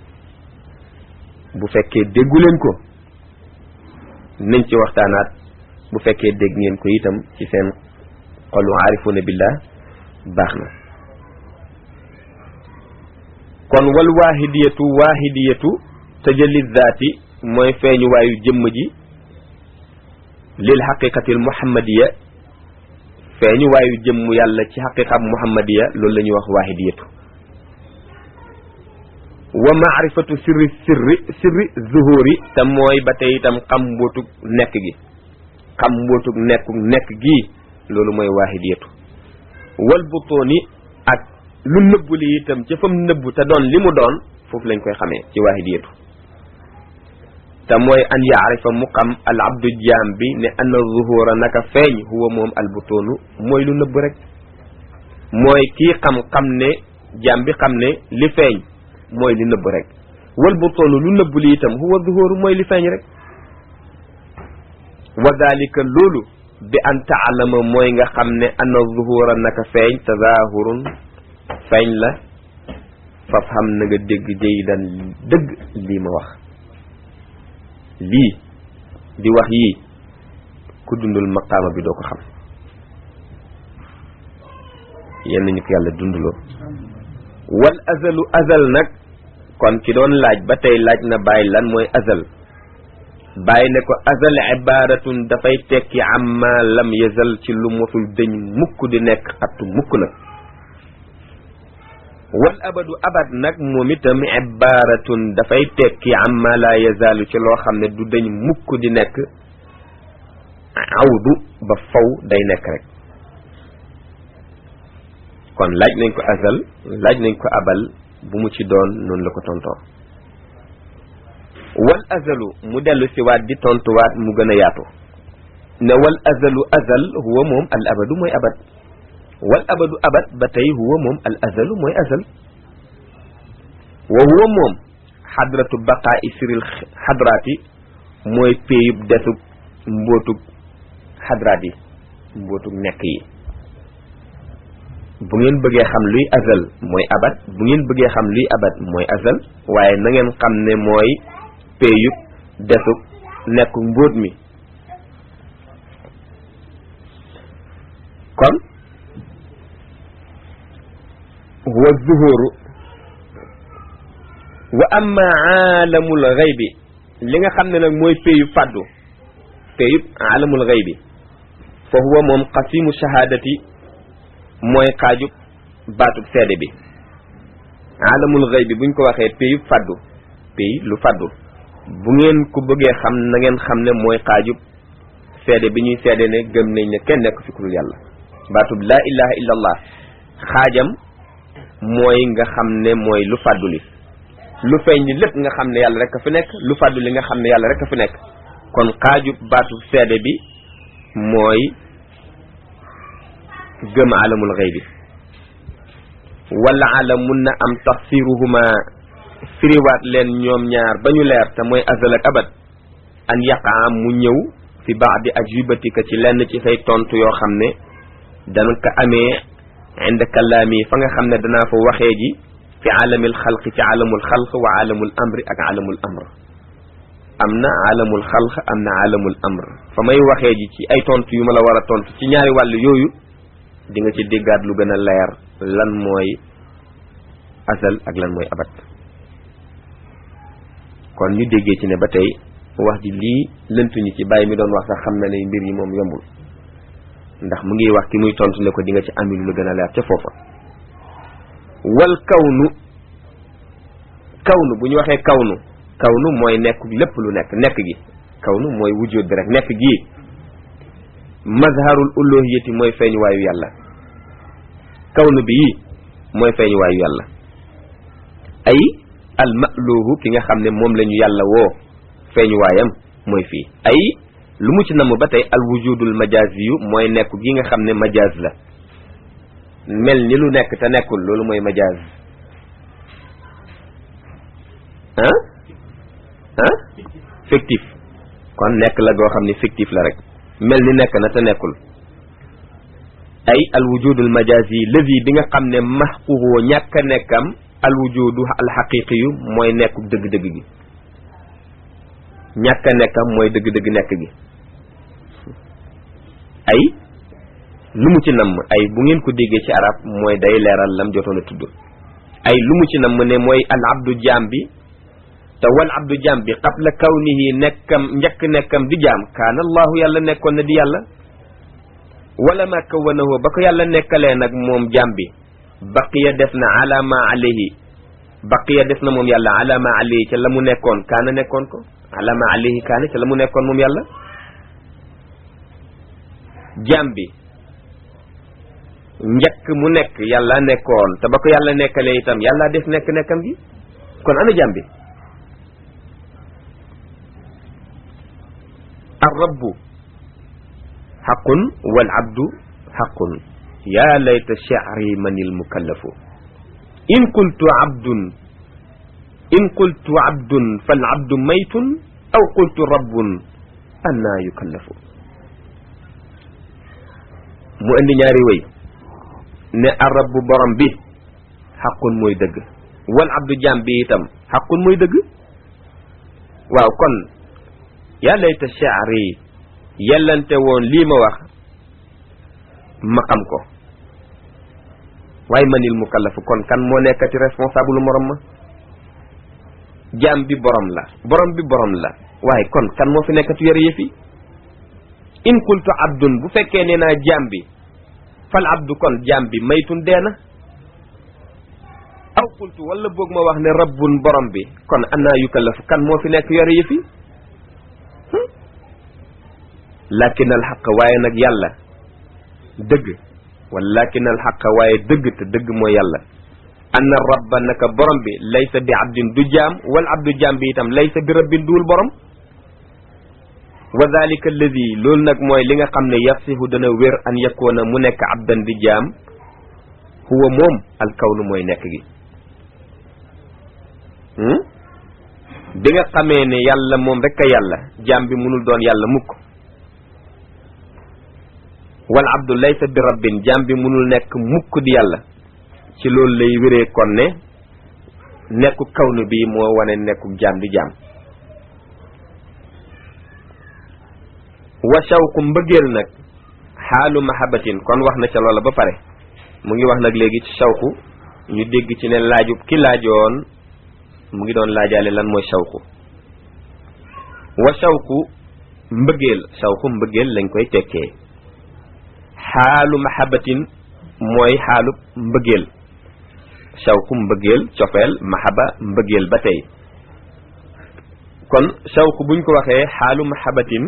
bu fekkee déggu leen ko nañ ci waxtaanaat bu fekkee dégg ngeen ko itam ci seen xolu aarifuna billah baax na kon wal waahidiyatu waahidiyatu tajalli zaati mooy feeñu waayu jëmm ji lil xaqiqatil muhammadiya feeñu waayu jëmm yàlla ci xaqiqam muhammadiya loolu la ñuy wax waahidiyatu wa maarifatu sirri sirri sirri zuhuri te mooy ba tey itam xam mbootug nekk gi xam mbootug nekku nekk gii loolu mooy waahidiyatu wal butooni ak lu nëbbu li itam ca fam nëbbu te doon li mu doon foofu lañ koy xamee ci waahidiyatu te mooy an yaarifa mu xam al abdu jaam bi ne anna zuhura naka feeñ huwa moom al butoonu mooy lu nëbb rek mooy kii xam-xam ne jaam bi xam ne li feeñ mooy li nëbb rek wal butoonu lu nëbb li itam huwa zuhuru mooy li feeñ rek wa dalika loolu bi an taalama mooy nga xam ne anna zuhura naka feeñ tazahurun feeñ la faf xam na nga dégg jaydan dëgg lii ma wax lii di wax yii ku dundul maqaama bi doo ko xam yenn ñu ko yàlla dunduloo wal azalu azal nag kon ki doon laaj ba tey laaj na bàyyi lan mooy azal bàyyi ne ko azal ibaratun dafay tekki amma lam yazal ci lu mosul dëñ mukk di nekk xattu mukk nag wal abadu abad nag moom itam ibaratun dafay tekki amma la yazalu ci loo xam ne du dëñ mukk di nekk awdu ba faw day nekk rek kon laaj nañ ko azal laaj nañ ko abal bu mu ci doon noonu la ko tontoo wal azalu mu dellu si waat di tontuwaat mu gën a yaatu ne wal azalu azal huwa moom al abadu mooy abad wal abadu abad ba tey huwa moom al azalu mooy azal wa huwa moom xadratu baqaa isril xadraati mooy péyub desub mbootug xadraat yi mbootug nekk yi bu ngeen bëggee xam luy azal mooy abad bu ngeen bëggee xam luy abad mooy azal waaye na ngeen xam ne mooy péyub desub nekk mbóot mi kon huwa zuhuru wa amma aalamul xaybi li nga xam ne nag mooy péyub fàddu péyub aalamul xaybi fa huwa moom qasimu shahaadati mooy xaajub baatub seede bi aalamul xaybi buñ ko waxee péyub fàddu péy lu fàddu bu ngeen ko bëggee xam na ngeen xam ne mooy xaajub seede bi ñuy seede ne gëm nañ ne kenn nekk fi ku dul yàlla baatub laa ilaha illa allah xaajam mooy nga xam ne mooy lu fàddu li lu feeñ li lépp nga xam ne yàlla rek a fi nekk lu fàddu li nga xam ne yàlla rek a fi nekk kon xaajub baatub seede bi mooy gëm alamul xëy bi wala alam mun na am tafsiruhuma firiwaat leen ñoom ñaar ba ñu leer te mooy azal ak abad an yaqaa mu ñëw fi baadi ajibatika ci lenn ci say tontu yoo xam ne dana ko amee inda kalaami fa nga xam ne danaa fa waxee ji fi alamil xalq ci alamul xalq wa alamul amri ak alamul amr am na alamul xalq am na alamul amr fa may waxee ji ci ay tontu yu ma la war a tontu ci ñaari wàll yooyu di nga ci déggaat lu gën a leer lan mooy azal ak lan mooy abat kon ñu déggee ci ne ba tey wax ji lii lëntuñu ci bàyyi mi doon wax sax xam na ne mbir yi moom yombul ndax mu ngi wax ki muy tontu ne ko di nga ci amil lu gën a leer ca foofa wal kawnu kawnu bu ñu waxee kawnu kawnu mooy nekk lépp lu nekk nekk gi kawnu mooy wujud bi rek nekk gii mazharul uluhiyati mooy feeñuwaayu yàlla kawnu bi yii mooy feeñuwaayu yàlla ay al maluhu ki nga xam ne moom la ñu yàlla woo feeñuwaayam mooy fii ay lu mu ci namm ba tey al wujudul majazi yu mooy nekk gi nga xam ne majaz la mel ni lu nekk te nekkul loolu mooy majaz ah ah fictif kon nekk la goo xam ne fictif la rek mel ni nekk na te nekkul ay al wujudul majazi lazi bi nga xam ne maxquhu ñàkk a nekkam al wujudu al xaqiqi yu mooy nekku dëgg-dëgg gi ñàkk a nekkam mooy dëgg-dëgg nekk gi ay lu mu ci namm ay bu ngeen ko déggee ci arab mooy day leeral lam jotoon a tudd ay lu mu ci namm ne mooy al abdu jaam bi te wal abdu jaam bi qabla kawnihi nekkam njëkk nekkam di jaam kaana allahu yàlla nekkoon na di yàlla wala ma kawanahu ba ko yàlla nekkalee nag moom jaam bi baqiya def na ala ma alayhi baqiya def na moom yàlla ala ma alayhi ca la mu nekkoon kaana nekkoon ko ala ma alayhi kaana ca la mu nekkoon moom yàlla jaam bi njëkk mu nekk yàlla nekkoon te ba ko yàlla nekkalee itam yàlla def nekk nekkam gi kon ana jaam bi arrabbu xaqun wal abdu xaqun yaa layta sha'ri manil mukallafu in qultu abdun in qultu abdun fal abdu maytun aw qultu rabbun anna yukallafu mu indi ñaari wéy ne arabbu borom bi xaqun mooy dëgg wal abdu jaam bi itam xaqun mooy dëgg waaw kon yaa layta sha'ri yellante woon lii ma wax ma xam ko waaye manil mukallafu kon kan moo nekkati responsable morom ma jaam bi borom la borom bi borom la waaye kon kan moo fi nekkati yore yëfi in qultu abdun bu fekkee nee naa jaam bi fal abdu kon jaam bi maytun dee na aw qultu wala boog ma wax ne rabbun borom bi kon annaa yukallafu kan moo fi nekk yore yëfi lakin al xaq waaye nag yàlla dëgg walakin al xaqa waaye dëgg te dëgg mooy yàlla anna rabba naka borom bi laysa bi abdin du jaam wal abdu jaam bi itam laysa bi rabbin duul borom wa dalika alladi loolu nag mooy li nga xam ne yasihu dana wér an yakoona mu nekk abdan di jaam huwa moom alkawnu mooy nekk gi bi nga xamee ne yàlla moom rek a yàlla jaam bi mënul doon yàlla mukk wal abdu laysa bi rabbin jaam bi mënul nekk mukk di yàlla ci loolu lay wéree kon ne nekku kawnu bi moo wane nekku jaam di jaam wa shawqu mbëggeel nag xaalu mahabatin kon wax na ca loola ba pare mu ngi wax nag léegi ci shawqu ñu dégg ci ne laajub ki laajoon mu ngi doon laajaale lan mooy shawqu wa shawqu mbëggeel shawqu mbëggeel lañ koy tekkee xaalu mahabatin mooy xaalu mbëggeel shawqu mbëggeel cofeel mahaba mbëggeel ba tey kon shawqu buñ ko waxee xaalu mahabatin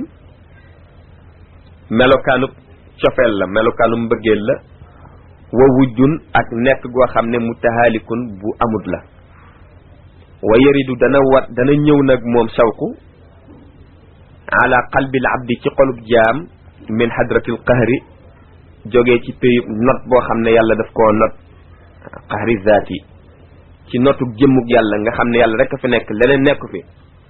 melokaanu cofeel la melokaanu mbëggeel la wa wujjun ak nekk goo xam ne mutahaalikun bu amut la wa yaridu dana wat dana ñëw nag moom shawqu ala qalbil abdi ci xolub jaam min hadratil qahri jógee ci péyub not boo xam ne yàlla daf koo not qahri zaati ci notuk jëmmug yàlla nga xam ne yàlla rek a fi nekk leneen nekku fi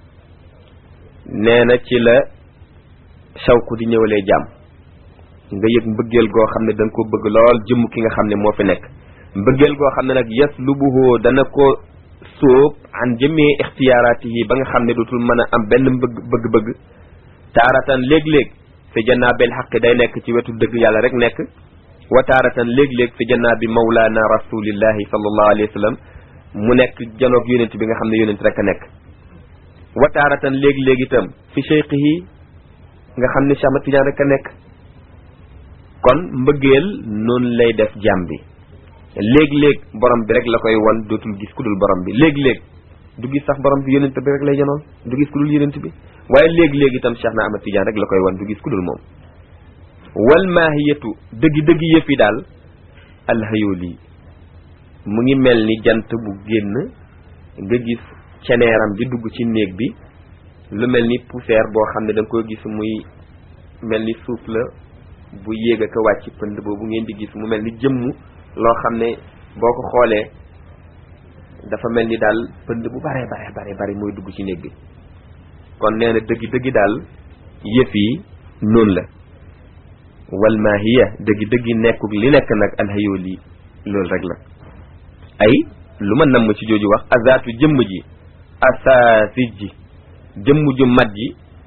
nee na ci la shawqu di ñëwalee jaam nga yëg mbëggeel goo xam ne da nga ko bëgg lool jëmm ki nga xam ne moo fi nekk mbëggeel goo xam ne nag yaslubuhu dana ko sóob an jëmee ixtiyaaraatihi ba nga xam ne dootul mën a am benn mbëgg bëgg-bëgg taaratan léeg-léeg fi jannaa bil xaqi day nekk ci wetu dëgg yàlla rek nekk wa taaratan léeg-léeg fi jannaa bi mawlaana rasulillahi sallallahu alayhi wa sallam mu nekk janoog yonent bi nga xam ne yonent rek a nekk wa taaratan léeg-léeg itam fi cheikhihi nga xam ne Cheikh Ahmad Tidiane rek a nekk kon mbëggeel noonu lay def jàmm bi léeg-léeg borom bi rek la koy won dootul gis ku dul borom bi léeg-léeg du gis sax borom bi yonent bi rek lay janoon du gis ku dul yonent bi waaye léeg-léeg itam Cheikh na Ahmad Tidiane rek la koy won du gis ku dul moom wal maahiyatu dëggi dëggi yëf yi daal alhayooli mu ngi mel ni jant bu génn nga gis ceneeram bi dugg ci néeg bi lu mel ni poussière boo xam ne da nga koy gis muy mel ni suuf la bu yéeg ak a wàcc pënd boobu ngeen di gis mu mel ni jëmm loo xam ne boo ko xoolee dafa mel ni daal pënd bu bare bare bare bare mooy dugg ci néeg bi kon nee na dëggi dëggi daal yëf yi noonu la wal maahiya dëggi dëggi nekkuk li nekk nag alhayool yi loolu rek la ay lu ma namm ci jooju wax azaatu jëmm ji asaasi ji jëmm ju mat ji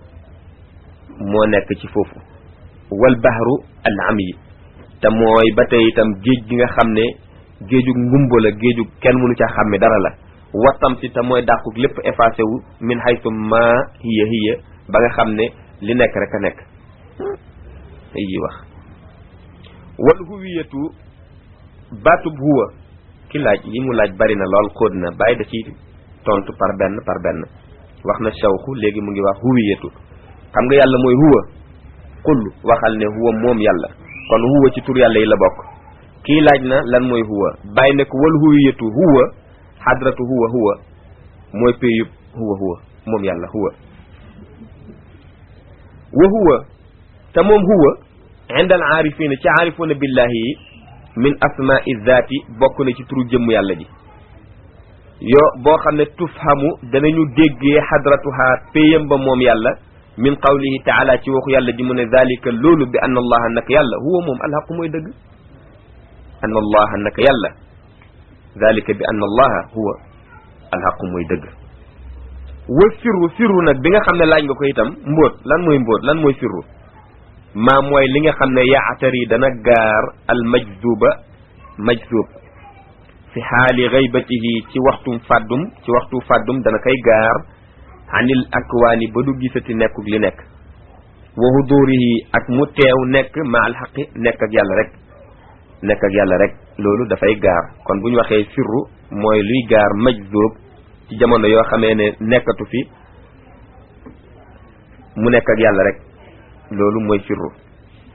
moo nekk ci foofu wal bahru al am yi te mooy ba tey itam géej gi nga xam ne géeju ngumba la géeju kenn mënu ca xàmme dara la wattam si te mooy dàquk lépp effacé wu min haythu ma hiya hiya ba nga xam ne li nekk rek a nekk yi wax wal huwiyatu baatub huwa ki laaj yi mu laaj bari na lool xóot na bàyyi da ci tontu par benn par benn wax na shawku léegi mu ngi wax huwiyatu xam nga yàlla mooy huwa qul waxal ne huwa moom yàlla kon huwa ci tur yàlla yi la bokk kii laaj na lan mooy huwa bàyyi ne ko wal huwiyatu huwa xadratu huwa huwa mooy péyub huwa huwa moom yàlla huwa wa huwa te moom huwa inda al aarifina ci aarifuna billahi yi min asmaai zaati bokk na ci turu jëmm yàlla ji yoo boo xam ne tufhamu danañu déggee xadratuha péyam ba moom yàlla min qawlihi taala ci waxu yàlla ji mu ne zalika loolu bi anna allaha naka yàlla huwa moom alxaqu mooy dëgg anna allaha naka yàlla zalika bi anna allaha huwa alxaqu mooy dëgg wa sirru sirru nag bi nga xam ne laaj nga ko itam mbóot lan mooy mbóot lan mooy sirru maa mooy li nga xam ne yaatari dana gaar al majzuba majzub fi xaali gaybatihi ci waxtum fàddum ci waxtu fàddum dana koy gaar anil akwaani ba du gisati nekkuk li nekk wa hudurihi ak mu teew nekk ma alxaqi nekk ak yàlla rek nekk ak yàlla rek loolu dafay gaar kon bu ñu waxee sirru mooy luy gaar majzub ci jamono yoo xamee ne nekkatu fi mu nekk ak yàlla rek loolu mooy sirru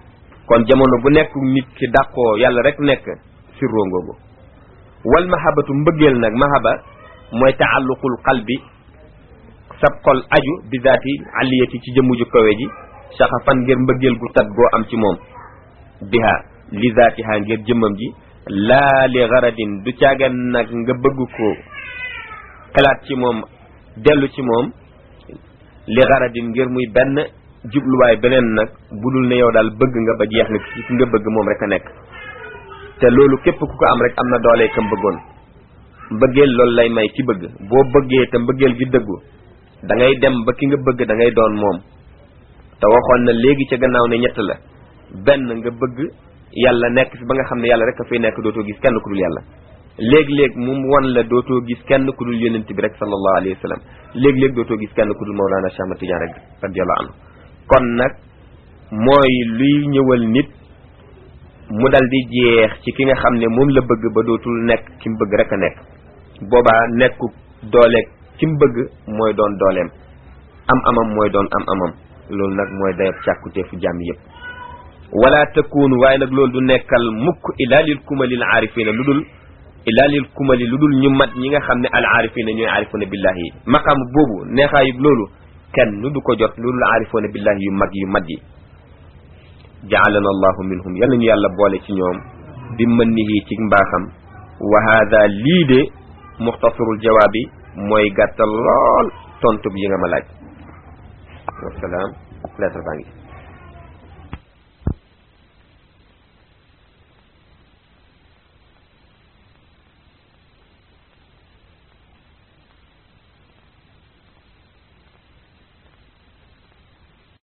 kon jamono bu nekk nit ki dàqoo yàlla rek nekk sirroo ngoogu wal mahabatu mbëggeel nag mahaba mooy taalluqul qalbi sab xol aju bi zaati aliyati ci jëmmu ju kawe ji saxafan ngir mbëggeel gu tat goo am ci moom biha li zaatiha ngir jëmmam ji laa li garadin du caagan nag nga bëgg ko xalaat ci moom dellu ci moom li garadin ngir muy benn jubluwaay beneen nag budul ne yow daal bëgg nga ba jeex nga ci ki nga bëgg moom rek a nekk te loolu képp ku ko am rek am na doole kam bëggoon mbëggeel loolu lay may ci bëgg boo bëggee te mbëggeel gi dëggu da ngay dem ba ki nga bëgg da ngay doon moom te waxoon na léegi ca gannaaw ne ñett la benn nga bëgg yàlla nekk fi ba nga xam ne yàlla rek a fay nekk dootoo gis kenn ku dul yàlla léeg-léeg mu won la dootoo gis kenn ku dul yonent bi rek sallallahu alayhi wa sallam léeg-léeg dootoo gis kenn ku dul Mawlana Cheikh Ahmad Tidiane rek radiyallahu anhu kon nag mooy luy ñëwal nit mu dal di jeex ci ki nga xam ne moom la bëgg ba dootul nekk ki mu bëgg rek a nekk boobaa nekku dooleeg ki mu bëgg mooy doon dooleem am amam mooy doon am amam loolu nag mooy dayab càkkuteefu jàmm yépp wala takunu waaye nag loolu du nekkal mukk ila lil kumalil aarifina lu dul ila lil kumali lu dul ñu mat ñi nga xam ne al aarifina ñooy aarifuna billahi yi maqaam boobu neexaayub loolu kenn nu du ko jot lu dul aarifuna billahi yu mag yu mat yi jaalana allahu minhum yal nañu yàlla boole ci ñoom bi mënnihi ci mbaaxam wa hada lii de muxtasarul jawaabi mooy gàttal lool tontu bi yi nga ma laaj wasalaam lettre baa ngi